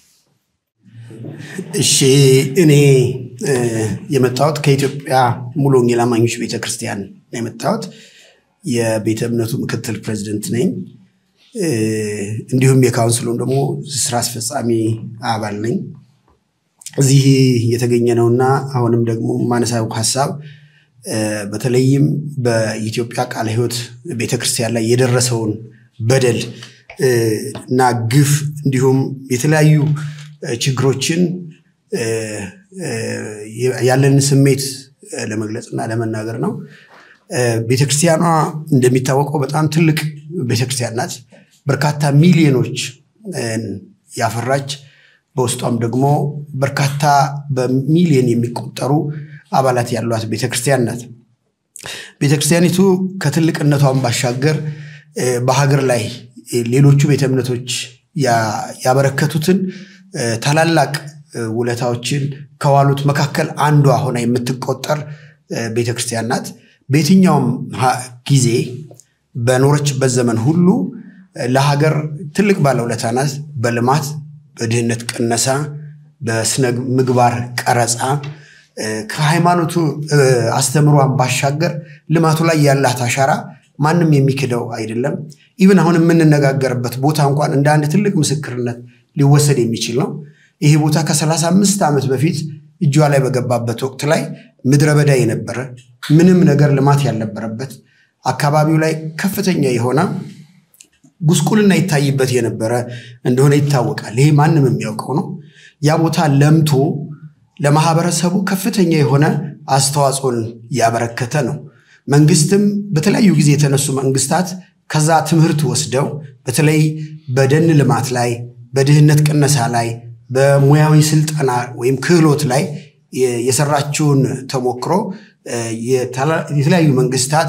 እሺ፣ እኔ የመጣሁት ከኢትዮጵያ ሙሉ ወንጌል አማኞች ቤተክርስቲያን ነው የመጣሁት። የቤተ እምነቱ ምክትል ፕሬዚደንት ነኝ። እንዲሁም የካውንስሉም ደግሞ ስራ አስፈጻሚ አባል ነኝ። እዚህ የተገኘ ነውና አሁንም ደግሞ ማነሳው ሀሳብ በተለይም በኢትዮጵያ ቃለ ሕይወት ቤተክርስቲያን ላይ የደረሰውን በደል እና ግፍ እንዲሁም የተለያዩ ችግሮችን ያለንን ስሜት ለመግለጽ እና ለመናገር ነው። ቤተክርስቲያኗ እንደሚታወቀው በጣም ትልቅ ቤተክርስቲያን ናት። በርካታ ሚሊዮኖች ያፈራች በውስጧም ደግሞ በርካታ በሚሊዮን የሚቆጠሩ አባላት ያሏት ቤተክርስቲያን ናት። ቤተክርስቲያኒቱ ከትልቅነቷን ባሻገር በሀገር ላይ ሌሎቹ ቤተ እምነቶች ያበረከቱትን ታላላቅ ውለታዎችን ከዋሉት መካከል አንዷ ሆና የምትቆጠር ቤተክርስቲያን ናት። በየትኛውም ጊዜ በኖረችበት ዘመን ሁሉ ለሀገር ትልቅ ባለውለታ ናት። በልማት፣ በድህነት ቅነሳ፣ በስነ ምግባር ቀረጻ ከሃይማኖቱ አስተምሯን ባሻገር ልማቱ ላይ ያላት አሻራ ማንም የሚክደው አይደለም። ኢቭን አሁን የምንነጋገርበት ቦታ እንኳን እንደ አንድ ትልቅ ምስክርነት ሊወሰድ የሚችል ነው። ይሄ ቦታ ከ35 ዓመት በፊት እጇ ላይ በገባበት ወቅት ላይ ምድረ በዳ የነበረ ምንም ነገር ልማት ያልነበረበት አካባቢው ላይ ከፍተኛ የሆነ ጉስቁልና ይታይበት የነበረ እንደሆነ ይታወቃል። ይሄ ማንም የሚያውቀው ነው። ያ ቦታ ለምቶ ለማህበረሰቡ ከፍተኛ የሆነ አስተዋጽኦን ያበረከተ ነው። መንግስትም በተለያዩ ጊዜ የተነሱ መንግስታት ከዛ ትምህርት ወስደው በተለይ በደን ልማት ላይ፣ በድህነት ቅነሳ ላይ፣ በሙያዊ ስልጠና ወይም ክህሎት ላይ የሰራችውን ተሞክሮ የተለያዩ መንግስታት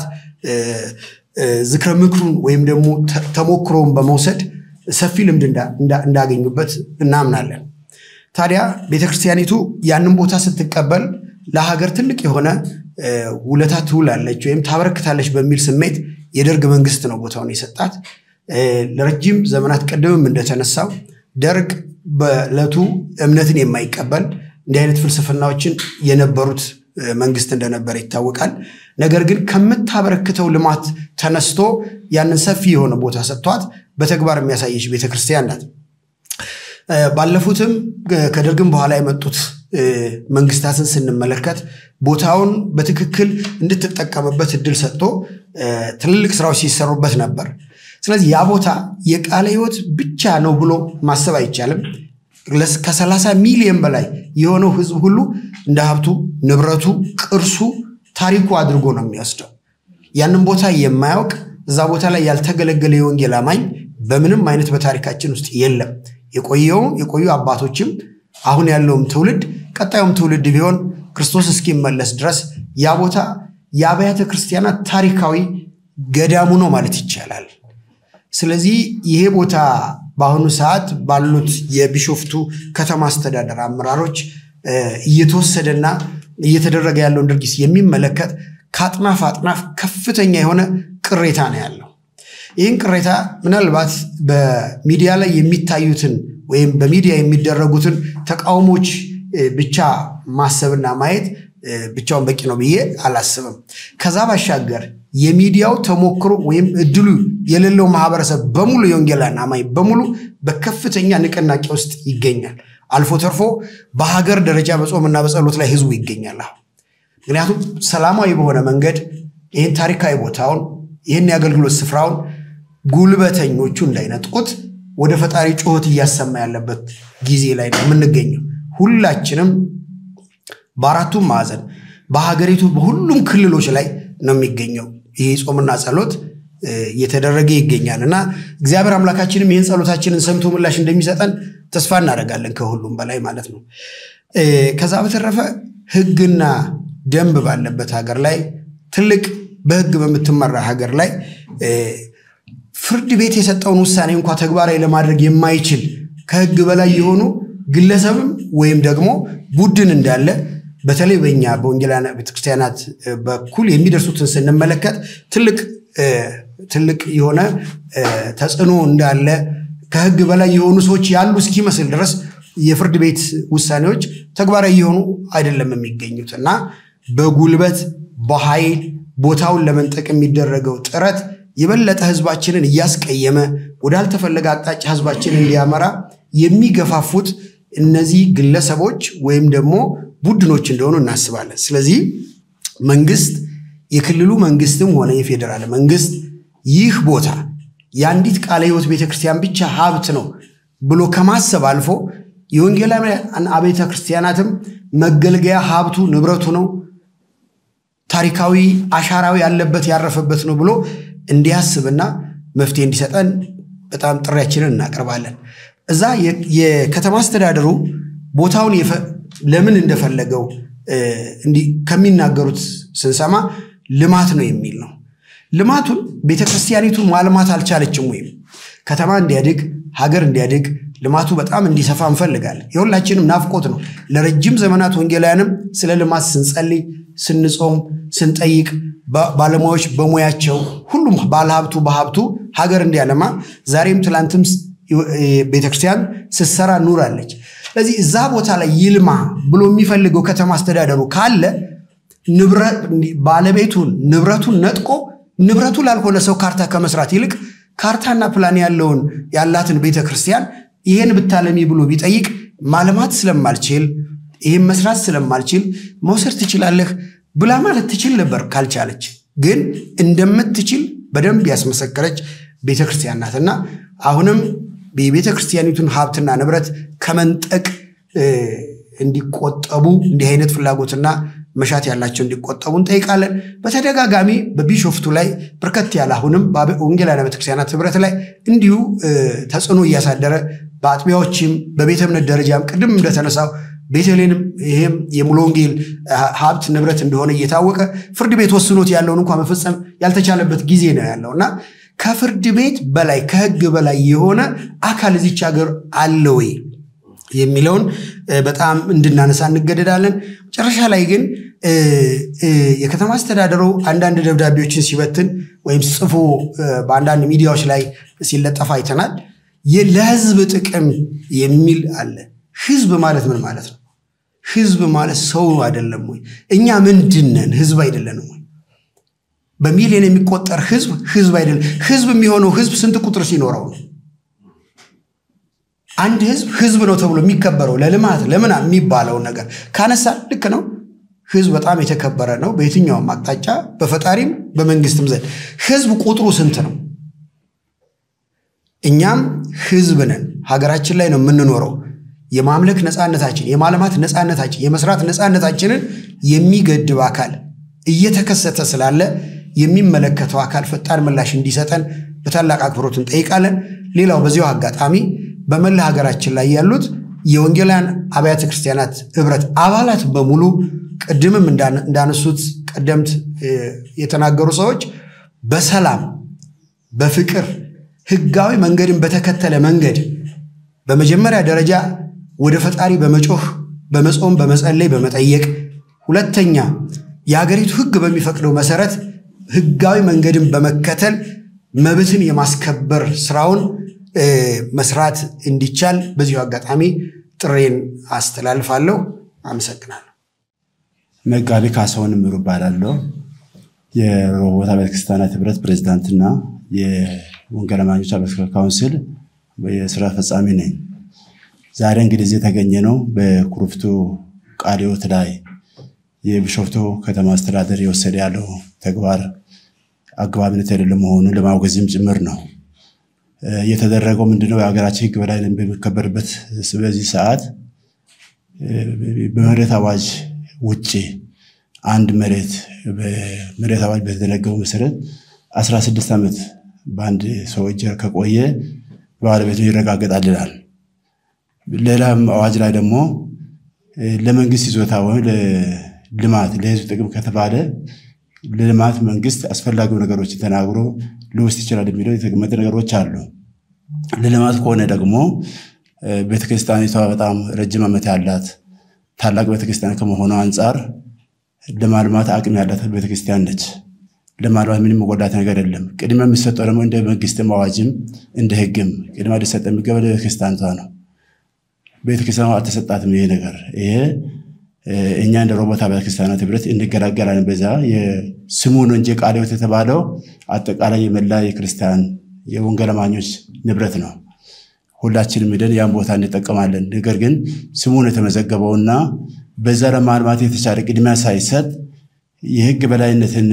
ዝክረ ምክሩን ወይም ደግሞ ተሞክሮውን በመውሰድ ሰፊ ልምድ እንዳገኙበት እናምናለን። ታዲያ ቤተክርስቲያኒቱ ያንን ቦታ ስትቀበል ለሀገር ትልቅ የሆነ ውለታ ትውላለች ወይም ታበረክታለች በሚል ስሜት የደርግ መንግስት ነው ቦታውን የሰጣት። ለረጅም ዘመናት ቀደምም እንደተነሳው ደርግ በዕለቱ እምነትን የማይቀበል እንዲህ አይነት ፍልስፍናዎችን የነበሩት መንግስት እንደነበረ ይታወቃል። ነገር ግን ከምታበረክተው ልማት ተነስቶ ያንን ሰፊ የሆነ ቦታ ሰጥቷት በተግባር የሚያሳየች ቤተክርስቲያን ናት። ባለፉትም ከደርግም በኋላ የመጡት መንግስታትን ስንመለከት ቦታውን በትክክል እንድትጠቀምበት እድል ሰጥቶ ትልልቅ ስራዎች ሲሰሩበት ነበር። ስለዚህ ያ ቦታ የቃለ ሕይወት ብቻ ነው ብሎ ማሰብ አይቻልም። ከሰላሳ ሚሊዮን በላይ የሆነው ህዝብ ሁሉ እንደ ሀብቱ፣ ንብረቱ፣ ቅርሱ፣ ታሪኩ አድርጎ ነው የሚወስደው። ያንን ቦታ የማያውቅ እዛ ቦታ ላይ ያልተገለገለ የወንጌል አማኝ በምንም አይነት በታሪካችን ውስጥ የለም። የቆየው የቆዩ አባቶችም አሁን ያለውም ትውልድ ቀጣዩም ትውልድ ቢሆን ክርስቶስ እስኪመለስ ድረስ ያ ቦታ የአብያተ ክርስቲያናት ታሪካዊ ገዳሙ ነው ማለት ይቻላል። ስለዚህ ይሄ ቦታ በአሁኑ ሰዓት ባሉት የቢሾፍቱ ከተማ አስተዳደር አመራሮች እየተወሰደና እየተደረገ ያለውን ድርጊት የሚመለከት ከአጥናፍ አጥናፍ ከፍተኛ የሆነ ቅሬታ ነው ያለው። ይህን ቅሬታ ምናልባት በሚዲያ ላይ የሚታዩትን ወይም በሚዲያ የሚደረጉትን ተቃውሞች ብቻ ማሰብና ማየት ብቻውን በቂ ነው ብዬ አላስብም። ከዛ ባሻገር የሚዲያው ተሞክሮ ወይም እድሉ የሌለው ማህበረሰብ በሙሉ የወንጌላን አማኝ በሙሉ በከፍተኛ ንቅናቄ ውስጥ ይገኛል። አልፎ ተርፎ በሀገር ደረጃ በጾምና በጸሎት ላይ ህዝቡ ይገኛል። አሁን ምክንያቱም ሰላማዊ በሆነ መንገድ ይህን ታሪካዊ ቦታውን ይህን የአገልግሎት ስፍራውን ጉልበተኞቹ እንዳይነጥቁት ወደ ፈጣሪ ጩኸት እያሰማ ያለበት ጊዜ ላይ ነው የምንገኘው። ሁላችንም በአራቱም ማዕዘን በሀገሪቱ በሁሉም ክልሎች ላይ ነው የሚገኘው ይህ ጾምና ጸሎት እየተደረገ ይገኛል እና እግዚአብሔር አምላካችንም ይህን ጸሎታችንን ሰምቶ ምላሽ እንደሚሰጠን ተስፋ እናደርጋለን። ከሁሉም በላይ ማለት ነው። ከዛ በተረፈ ህግና ደንብ ባለበት ሀገር ላይ ትልቅ በህግ በምትመራ ሀገር ላይ ፍርድ ቤት የሰጠውን ውሳኔ እንኳ ተግባራዊ ለማድረግ የማይችል ከህግ በላይ የሆኑ ግለሰብም ወይም ደግሞ ቡድን እንዳለ በተለይ በኛ በወንጌላውያን ቤተክርስቲያናት በኩል የሚደርሱትን ስንመለከት ትልቅ ትልቅ የሆነ ተጽዕኖ እንዳለ ከህግ በላይ የሆኑ ሰዎች ያሉ እስኪመስል ድረስ የፍርድ ቤት ውሳኔዎች ተግባራዊ የሆኑ አይደለም የሚገኙት እና በጉልበት በኃይል ቦታውን ለመንጠቅ የሚደረገው ጥረት የበለጠ ህዝባችንን እያስቀየመ ወዳልተፈለገ አቅጣጫ ህዝባችንን እንዲያመራ የሚገፋፉት እነዚህ ግለሰቦች ወይም ደግሞ ቡድኖች እንደሆኑ እናስባለን። ስለዚህ መንግስት፣ የክልሉ መንግስትም ሆነ የፌዴራል መንግስት ይህ ቦታ የአንዲት ቃለ ሕይወት ቤተክርስቲያን ብቻ ሀብት ነው ብሎ ከማሰብ አልፎ የወንጌላውያን አብያተ ክርስቲያናትም መገልገያ ሀብቱ ንብረቱ ነው፣ ታሪካዊ አሻራዊ ያለበት ያረፈበት ነው ብሎ እንዲያስብና መፍትሄ እንዲሰጠን በጣም ጥሪያችንን እናቀርባለን። እዛ የከተማ አስተዳደሩ ቦታውን ለምን እንደፈለገው ከሚናገሩት ስንሰማ ልማት ነው የሚል ነው። ልማቱን ቤተክርስቲያኒቱን ማልማት አልቻለችም ወይም ከተማ እንዲያድግ ሀገር እንዲያድግ ልማቱ በጣም እንዲሰፋ እንፈልጋለን። የሁላችንም ናፍቆት ነው። ለረጅም ዘመናት ወንጌላውያንም ስለ ልማት ስንጸልይ፣ ስንጾም፣ ስንጠይቅ ባለሙያዎች በሙያቸው ሁሉም ባለሀብቱ በሀብቱ ሀገር እንዲያለማ ዛሬም ትላንትም ቤተክርስቲያን ስትሰራ ኑራለች። ስለዚህ እዛ ቦታ ላይ ይልማ ብሎ የሚፈልገው ከተማ አስተዳደሩ ካለ ባለቤቱን ንብረቱን ነጥቆ ንብረቱ ላልሆነ ሰው ካርታ ከመስራት ይልቅ ካርታና ፕላን ያለውን ያላትን ቤተ ክርስቲያን ይህን ብታለሚ ብሎ ቢጠይቅ ማልማት ስለማልችል ይህን መስራት ስለማልችል መውሰድ ትችላለህ ብላ ማለት ትችል ነበር። ካልቻለች ግን እንደምትችል በደንብ ያስመሰከረች ቤተ ክርስቲያን ናትና አሁንም የቤተ ክርስቲያኒቱን ሀብትና ንብረት ከመንጠቅ እንዲቆጠቡ እንዲህ አይነት ፍላጎትና መሻት ያላቸው እንዲቆጠቡ እንጠይቃለን። በተደጋጋሚ በቢሾፍቱ ላይ በርከት ያለ አሁንም ወንጌላውያን ቤተክርስቲያናት ህብረት ላይ እንዲሁ ተጽዕኖ እያሳደረ በአጥቢያዎችም በቤተ እምነት ደረጃም ቅድም እንደተነሳው ቤተልሔንም ይህም የሙሉ ወንጌል ሀብት ንብረት እንደሆነ እየታወቀ ፍርድ ቤት ወስኖት ያለውን እንኳ መፈጸም ያልተቻለበት ጊዜ ነው ያለው እና ከፍርድ ቤት በላይ ከህግ በላይ የሆነ አካል እዚች ሀገር አለ ወይ የሚለውን በጣም እንድናነሳ እንገደዳለን። መጨረሻ ላይ ግን የከተማ አስተዳደሩ አንዳንድ ደብዳቤዎችን ሲበትን ወይም ጽፎ በአንዳንድ ሚዲያዎች ላይ ሲለጠፍ አይተናል። ለህዝብ ጥቅም የሚል አለ። ህዝብ ማለት ምን ማለት ነው? ህዝብ ማለት ሰው አይደለም ወይ? እኛ ምንድነን? ህዝብ አይደለንም ወይ? በሚሊዮን የሚቆጠር ህዝብ ህዝብ አይደለም። ህዝብ የሚሆነው ህዝብ ስንት ቁጥር ሲኖረው ነው? አንድ ህዝብ ህዝብ ነው ተብሎ የሚከበረው ለልማት ለምን የሚባለውን ነገር ካነሳ ልክ ነው። ህዝብ በጣም የተከበረ ነው በየትኛውም አቅጣጫ በፈጣሪም በመንግስትም ዘንድ። ህዝብ ቁጥሩ ስንት ነው? እኛም ህዝብ ነን። ሀገራችን ላይ ነው የምንኖረው። የማምለክ ነፃነታችን፣ የማልማት ነፃነታችን፣ የመስራት ነፃነታችንን የሚገድብ አካል እየተከሰተ ስላለ የሚመለከተው አካል ፈጣን ምላሽ እንዲሰጠን በታላቅ አክብሮት እንጠይቃለን። ሌላው በዚሁ አጋጣሚ በመላ ሀገራችን ላይ ያሉት የወንጌላውያን አብያተ ክርስቲያናት ህብረት አባላት በሙሉ ቅድምም እንዳነሱት ቀደምት የተናገሩ ሰዎች በሰላም በፍቅር ህጋዊ መንገድን በተከተለ መንገድ በመጀመሪያ ደረጃ ወደ ፈጣሪ በመጮህ በመጾም በመጸለይ በመጠየቅ ሁለተኛ የሀገሪቱ ህግ በሚፈቅደው መሰረት ህጋዊ መንገድን በመከተል መብትን የማስከበር ስራውን መስራት እንዲቻል በዚሁ አጋጣሚ ጥሬን አስተላልፋለሁ። አመሰግናለሁ። መጋቢ ካሳሁን እምሩ እባላለሁ። የሮቦት አብያተ ክርስቲያናት ህብረት ፕሬዚዳንትና የወንጌል አማኞች አብያተ ካውንስል የስራ ፈጻሚ ነኝ። ዛሬ እንግዲህ እዚህ የተገኘ ነው በኩሪፍቱ ቃለ ሕይወት ላይ የቢሾፍቱ ከተማ አስተዳደር የወሰደ ያለው ተግባር አግባብነት የሌለ መሆኑን ለማውገዝም ጭምር ነው። የተደረገው ምንድነው? የሀገራችን ህግ በላይ በሚከበርበት በዚህ ሰዓት በመሬት አዋጅ ውጭ አንድ መሬት በመሬት አዋጅ በተደነገገው መሰረት 16 ዓመት በአንድ ሰው እጅ ከቆየ ባለቤቱ ይረጋገጣል ይላል። ሌላም አዋጅ ላይ ደግሞ ለመንግስት ይዞታ ወይም ለልማት ለህዝብ ጥቅም ከተባለ ለልማት መንግስት አስፈላጊው ነገሮችን ተናግሮ ሊወስድ ይችላል የሚለው የተቀመጠ ነገሮች አሉ። ለልማት ከሆነ ደግሞ ቤተክርስቲያኒቷ በጣም ረጅም ዓመት ያላት ታላቅ ቤተክርስቲያን ከመሆኑ አንጻር ለማልማት አቅም ያላት ቤተክርስቲያን ነች። ለማልማት ምንም መጎዳት ነገር የለም። ቅድሚያ የሚሰጠው ደግሞ እንደ መንግስትም አዋጅም እንደ ህግም ቅድሚያ ሊሰጥ የሚገባ ለቤተክርስቲያኒቷ ነው። ቤተክርስቲያኗ አልተሰጣትም ይሄ ነገር ይሄ እኛ እንደ ሮቦት አብያተ ክርስቲያናት ህብረት እንገላገላለን። በዛ ስሙ ነው እንጂ ቃለ ሕይወት የተባለው አጠቃላይ የመላ የክርስቲያን የወንጌል አማኞች ንብረት ነው። ሁላችንም ሄደን ያን ቦታ እንጠቀማለን። ነገር ግን ስሙን የተመዘገበውና በዛ ለማልማት የተቻለ ቅድሚያ ሳይሰጥ የህግ በላይነትን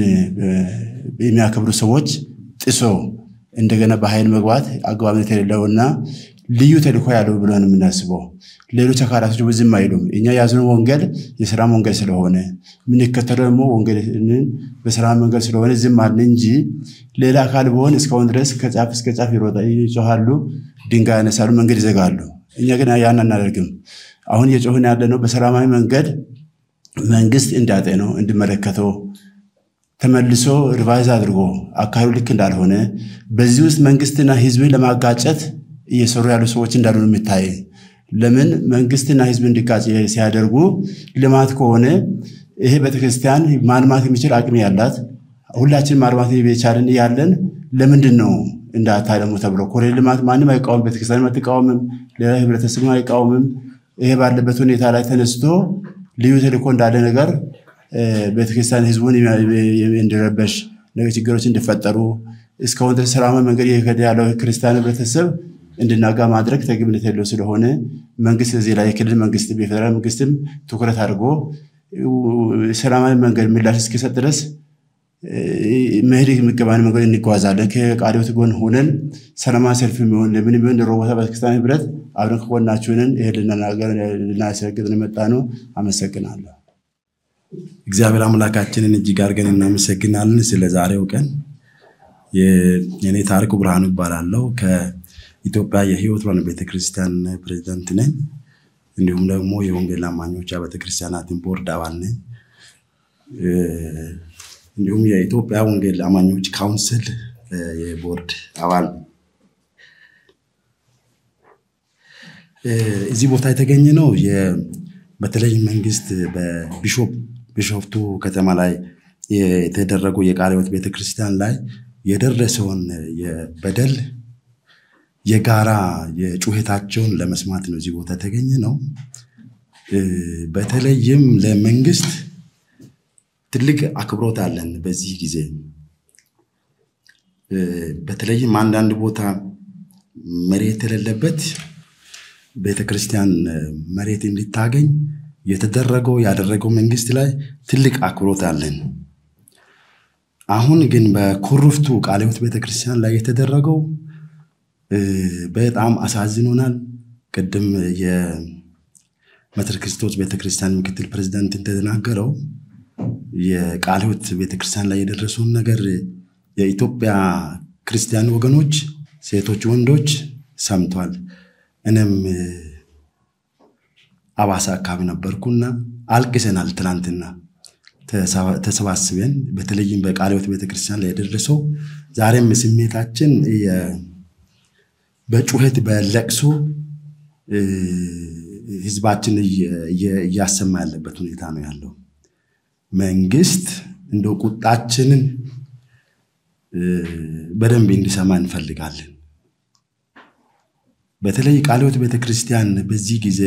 የሚያከብሩ ሰዎች ጥሶ እንደገና በኃይል መግባት አግባብነት የሌለውና ልዩ ተልእኮ ያለው ብለን የምናስበው ሌሎች አካላቶች ዝም አይሉም። እኛ የያዝነው ወንጌል የሰላም ወንጌል ስለሆነ የምንከተለው ደግሞ ወንጌልን በሰላም መንገድ ስለሆነ ዝም አልን እንጂ ሌላ አካል ቢሆን እስካሁን ድረስ ከጫፍ እስከ ጫፍ ይጮሃሉ፣ ድንጋይ ያነሳሉ፣ መንገድ ይዘጋሉ። እኛ ግን ያን አናደርግም። አሁን እየጮህን ያለ ነው በሰላማዊ መንገድ መንግስት እንዲያጤነው እንዲመለከተው ተመልሶ ሪቫይዝ አድርጎ አካባቢው ልክ እንዳልሆነ በዚህ ውስጥ መንግስትና ህዝብን ለማጋጨት እየሰሩ ያሉ ሰዎች እንዳሉ ነው የሚታይ። ለምን መንግስትና ህዝብ እንዲጋጭ ሲያደርጉ ልማት ከሆነ ይሄ ቤተክርስቲያን ማልማት የሚችል አቅም ያላት ሁላችን ማልማት የቻልን ያለን ለምንድን ነው እንዳታለሙ ተብሎ ኮሪደር ልማት ማንም አይቃወም፣ ቤተክርስቲያን አትቃወምም፣ ሌላ ህብረተሰብ አይቃወምም። ይሄ ባለበት ሁኔታ ላይ ተነስቶ ልዩ ተልእኮ እንዳለ ነገር ቤተክርስቲያን ህዝቡን እንዲረበሽ ችግሮች እንዲፈጠሩ እስካሁን ድረስ ሰላማዊ መንገድ እየሄደ ያለው ክርስቲያን ህብረተሰብ እንድናጋ ማድረግ ተገቢነት የለው ስለሆነ መንግስት እዚህ ላይ የክልል መንግስት የፌዴራል መንግስትም ትኩረት አድርጎ ሰላማዊ መንገድ ምላሽ እስኪሰጥ ድረስ መሄድ የሚገባን መንገድ እንጓዛለን። ከቃሊዮት ጎን ሆነን ሰላማዊ ሰልፍ የሚሆን ለምን የሚሆን ሮቦታ ቤተክርስቲያን ህብረት አብረን ከጎናችሁንን ይሄ ልናገር ልናስረግጥ የመጣ ነው። አመሰግናለሁ። እግዚአብሔር አምላካችንን እጅግ አድርገን እናመሰግናለን ስለ ዛሬው ቀን። የኔ ታሪኩ ብርሃኑ ይባላለሁ። ከኢትዮጵያ የህይወት ብርሃን ቤተክርስቲያን ፕሬዚዳንት ነኝ። እንዲሁም ደግሞ የወንጌል አማኞች ቤተክርስቲያናትን ቦርድ አባል ነኝ። እንዲሁም የኢትዮጵያ ወንጌል አማኞች ካውንስል የቦርድ አባል እዚህ ቦታ የተገኘ ነው። በተለይ መንግስት በቢሾፍቱ ከተማ ላይ የተደረገው የቃለ ሕይወት ቤተክርስቲያን ላይ የደረሰውን በደል የጋራ የጩኸታቸውን ለመስማት ነው እዚህ ቦታ የተገኘ ነው። በተለይም ለመንግስት ትልቅ አክብሮት አለን። በዚህ ጊዜ በተለይም አንዳንድ ቦታ መሬት የሌለበት ቤተክርስቲያን መሬት እንዲታገኝ የተደረገው ያደረገው መንግስት ላይ ትልቅ አክብሮት አለን። አሁን ግን በኩርፍቱ ቃለ ሕይወት ቤተክርስቲያን ላይ የተደረገው በጣም አሳዝኖናል። ቅድም የመትር ክርስቶስ ቤተክርስቲያን ምክትል ፕሬዚዳንት እንደተናገረው የቃለ ሕይወት ቤተክርስቲያን ላይ የደረሰውን ነገር የኢትዮጵያ ክርስቲያን ወገኖች ሴቶች፣ ወንዶች ሰምቷል። እኔም አባሳ አካባቢ ነበርኩና አልቅሰናል። ትናንትና ተሰባስበን በተለይም በቃለ ሕይወት ቤተክርስቲያን ላይ የደረሰው ዛሬም ስሜታችን በጩኸት በለቅሶ ህዝባችን እያሰማ ያለበት ሁኔታ ነው ያለው። መንግስት እንደው ቁጣችንን በደንብ እንዲሰማ እንፈልጋለን። በተለይ ቃለ ሕይወት ቤተክርስቲያን በዚህ ጊዜ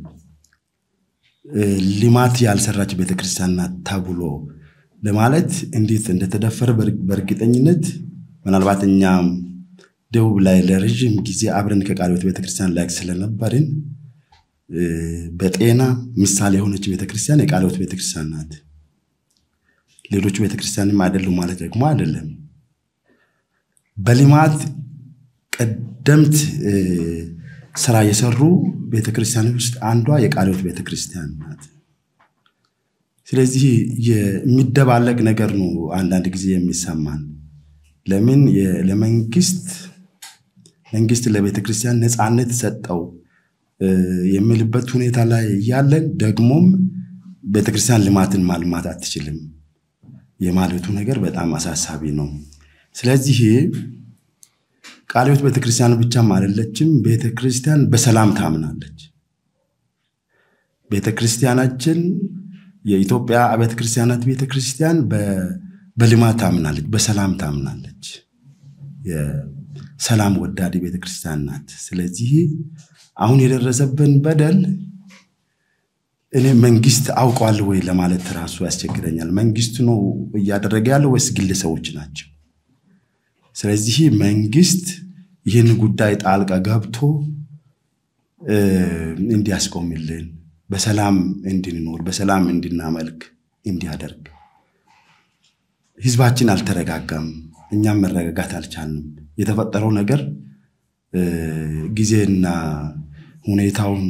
ልማት ያልሰራች ቤተክርስቲያን ናት ተብሎ ለማለት እንዴት እንደተደፈረ በእርግጠኝነት ምናልባት እኛም ደቡብ ላይ ለረዥም ጊዜ አብረን ከቃለ ሕይወት ቤተክርስቲያን ላይ ስለነበርን በጤና ምሳሌ የሆነች ቤተክርስቲያን የቃለ ሕይወት ቤተክርስቲያን ናት። ሌሎች ቤተክርስቲያንም አይደሉም ማለት ደግሞ አይደለም። በልማት ቀደምት ስራ የሰሩ ቤተክርስቲያን ውስጥ አንዷ የቃለ ሕይወት ቤተክርስቲያን ናት። ስለዚህ የሚደባለቅ ነገር ነው አንዳንድ ጊዜ የሚሰማን። ለምን ለመንግስት መንግስት ለቤተክርስቲያን ነፃነት ሰጠው የሚልበት ሁኔታ ላይ እያለን ደግሞም ቤተክርስቲያን ልማትን ማልማት አትችልም የማለቱ ነገር በጣም አሳሳቢ ነው። ስለዚህ ቃለ ሕይወት ቤተክርስቲያን ብቻም አይደለችም። ቤተክርስቲያን በሰላም ታምናለች። ቤተክርስቲያናችን የኢትዮጵያ አብያተ ክርስቲያናት ቤተክርስቲያን በልማት ታምናለች፣ በሰላም ታምናለች። የሰላም ወዳድ ቤተክርስቲያን ናት። ስለዚህ አሁን የደረሰብን በደል እኔ መንግስት አውቋል ወይ ለማለት ራሱ ያስቸግረኛል። መንግስት ነው እያደረገ ያለው ወይስ ግለሰቦች ናቸው? ስለዚህ መንግስት ይህን ጉዳይ ጣልቃ ገብቶ እንዲያስቆምልን፣ በሰላም እንድንኖር፣ በሰላም እንድናመልክ እንዲያደርግ። ህዝባችን አልተረጋጋም፣ እኛም መረጋጋት አልቻልንም። የተፈጠረው ነገር ጊዜና ሁኔታውን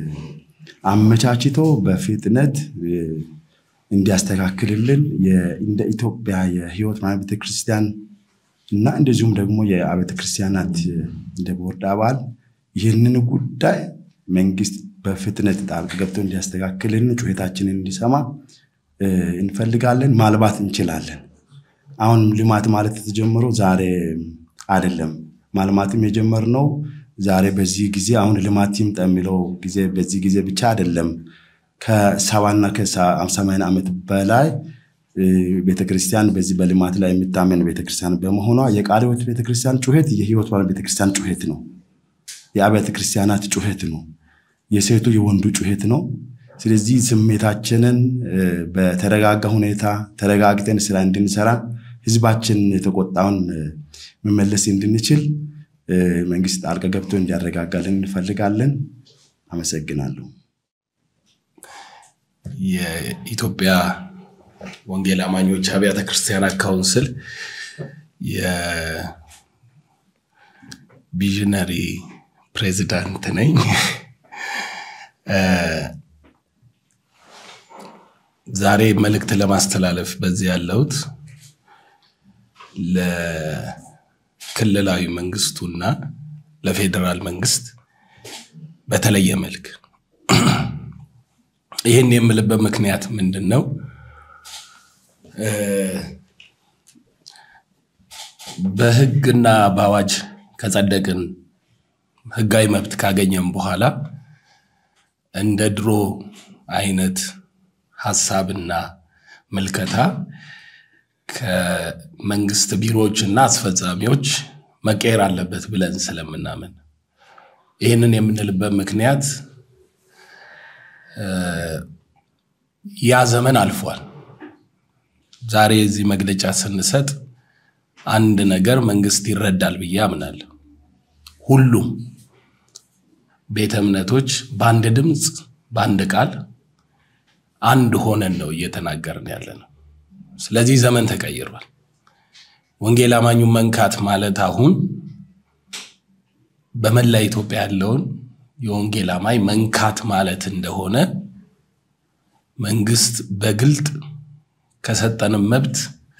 አመቻችቶ በፍጥነት እንዲያስተካክልልን እንደ ኢትዮጵያ የህይወት ማለት ቤተክርስቲያን እና እንደዚሁም ደግሞ የአብያተ ክርስቲያናት እንደ ቦርድ አባል ይህንን ጉዳይ መንግስት በፍጥነት ጣልቃ ገብቶ እንዲያስተካክልን ጩኸታችንን እንዲሰማ እንፈልጋለን። ማልባት እንችላለን። አሁን ልማት ማለት የተጀመረው ዛሬ አይደለም። ማልማትም የጀመርነው ዛሬ በዚህ ጊዜ አሁን ልማት ይምጣ የሚለው ጊዜ በዚህ ጊዜ ብቻ አይደለም። ከሰባና ከሰማንያ ዓመት በላይ ቤተክርስቲያን በዚህ በልማት ላይ የምታመን ቤተክርስቲያን በመሆኗ የቃለ ሕይወት ቤተክርስቲያን ጩኸት የህይወት ባለ ቤተክርስቲያን ጩኸት ነው። የአብያተ ክርስቲያናት ጩኸት ነው። የሴቱ የወንዱ ጩኸት ነው። ስለዚህ ስሜታችንን በተረጋጋ ሁኔታ ተረጋግተን ስራ እንድንሰራ ህዝባችን የተቆጣውን መመለስ እንድንችል መንግስት ጣልቃ ገብቶ እንዲያረጋጋልን እንፈልጋለን። አመሰግናለሁ። የኢትዮጵያ ወንጌል አማኞች አብያተ ክርስቲያናት ካውንስል የቪዥነሪ ፕሬዚዳንት ነኝ። ዛሬ መልእክት ለማስተላለፍ በዚህ ያለሁት ለክልላዊ መንግስቱና ለፌዴራል መንግስት በተለየ መልክ ይህን የምልበት ምክንያት ምንድን ነው? በህግና በአዋጅ ከጸደቅን ህጋዊ መብት ካገኘን በኋላ እንደ ድሮ አይነት ሀሳብና ምልከታ ከመንግስት ቢሮዎች እና አስፈጻሚዎች መቀየር አለበት ብለን ስለምናምን ይህንን የምንልበት ምክንያት ያ ዘመን አልፏል። ዛሬ እዚህ መግለጫ ስንሰጥ አንድ ነገር መንግስት ይረዳል ብዬ አምናለሁ። ሁሉም ቤተ እምነቶች በአንድ ድምፅ በአንድ ቃል አንድ ሆነን ነው እየተናገርን ያለ ነው። ስለዚህ ዘመን ተቀይሯል። ወንጌል አማኙን መንካት ማለት አሁን በመላ ኢትዮጵያ ያለውን የወንጌል አማኝ መንካት ማለት እንደሆነ መንግስት በግልጥ ከሰጠንም መብት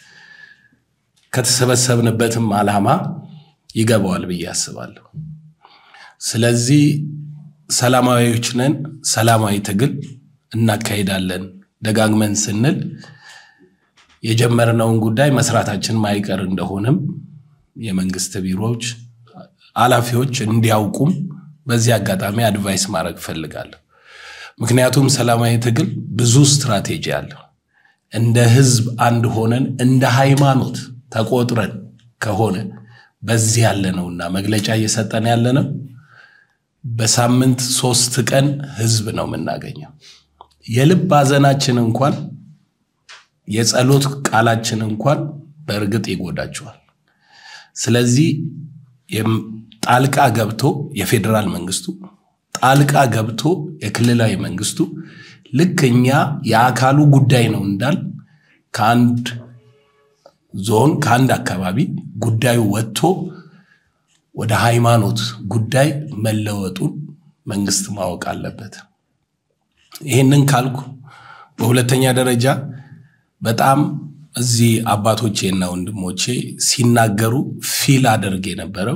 ከተሰበሰብንበትም ዓላማ ይገባዋል ብዬ አስባለሁ። ስለዚህ ሰላማዊዎች ነን፣ ሰላማዊ ትግል እናካሄዳለን ደጋግመን ስንል የጀመርነውን ጉዳይ መስራታችን ማይቀር እንደሆነም የመንግስት ቢሮዎች ኃላፊዎች እንዲያውቁም በዚህ አጋጣሚ አድቫይስ ማድረግ እፈልጋለሁ። ምክንያቱም ሰላማዊ ትግል ብዙ ስትራቴጂ አለው። እንደ ህዝብ አንድ ሆነን እንደ ሃይማኖት ተቆጥረን ከሆነ በዚህ ያለ ነውና መግለጫ እየሰጠን ያለ ነው። በሳምንት ሶስት ቀን ህዝብ ነው የምናገኘው። የልብ ሐዘናችን እንኳን የጸሎት ቃላችን እንኳን በእርግጥ ይጎዳቸዋል። ስለዚህ ጣልቃ ገብቶ የፌዴራል መንግስቱ ጣልቃ ገብቶ የክልላዊ መንግስቱ ልክ እኛ የአካሉ ጉዳይ ነው እንዳል ከአንድ ዞን ከአንድ አካባቢ ጉዳዩ ወጥቶ ወደ ሃይማኖት ጉዳይ መለወጡን መንግስት ማወቅ አለበት። ይህንን ካልኩ በሁለተኛ ደረጃ በጣም እዚህ አባቶቼና ወንድሞቼ ሲናገሩ ፊል አደርግ የነበረው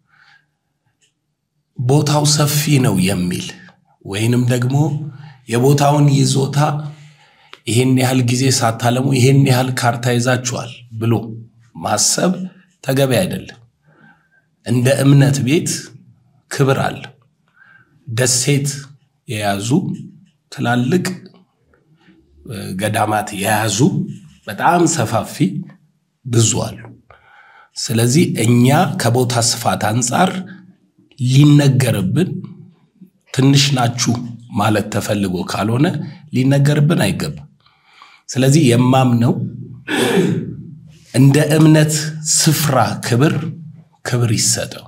ቦታው ሰፊ ነው የሚል ወይንም ደግሞ የቦታውን ይዞታ ይሄን ያህል ጊዜ ሳታለሙ ይሄን ያህል ካርታ ይዛችኋል ብሎ ማሰብ ተገቢ አይደለም። እንደ እምነት ቤት ክብር አለ። ደሴት የያዙ ትላልቅ ገዳማት የያዙ በጣም ሰፋፊ ብዙ አሉ። ስለዚህ እኛ ከቦታ ስፋት አንጻር ሊነገርብን ትንሽ ናችሁ ማለት ተፈልጎ ካልሆነ ሊነገርብን አይገባም። ስለዚህ የማምነው እንደ እምነት ስፍራ ክብር ክብር ይሰጠው።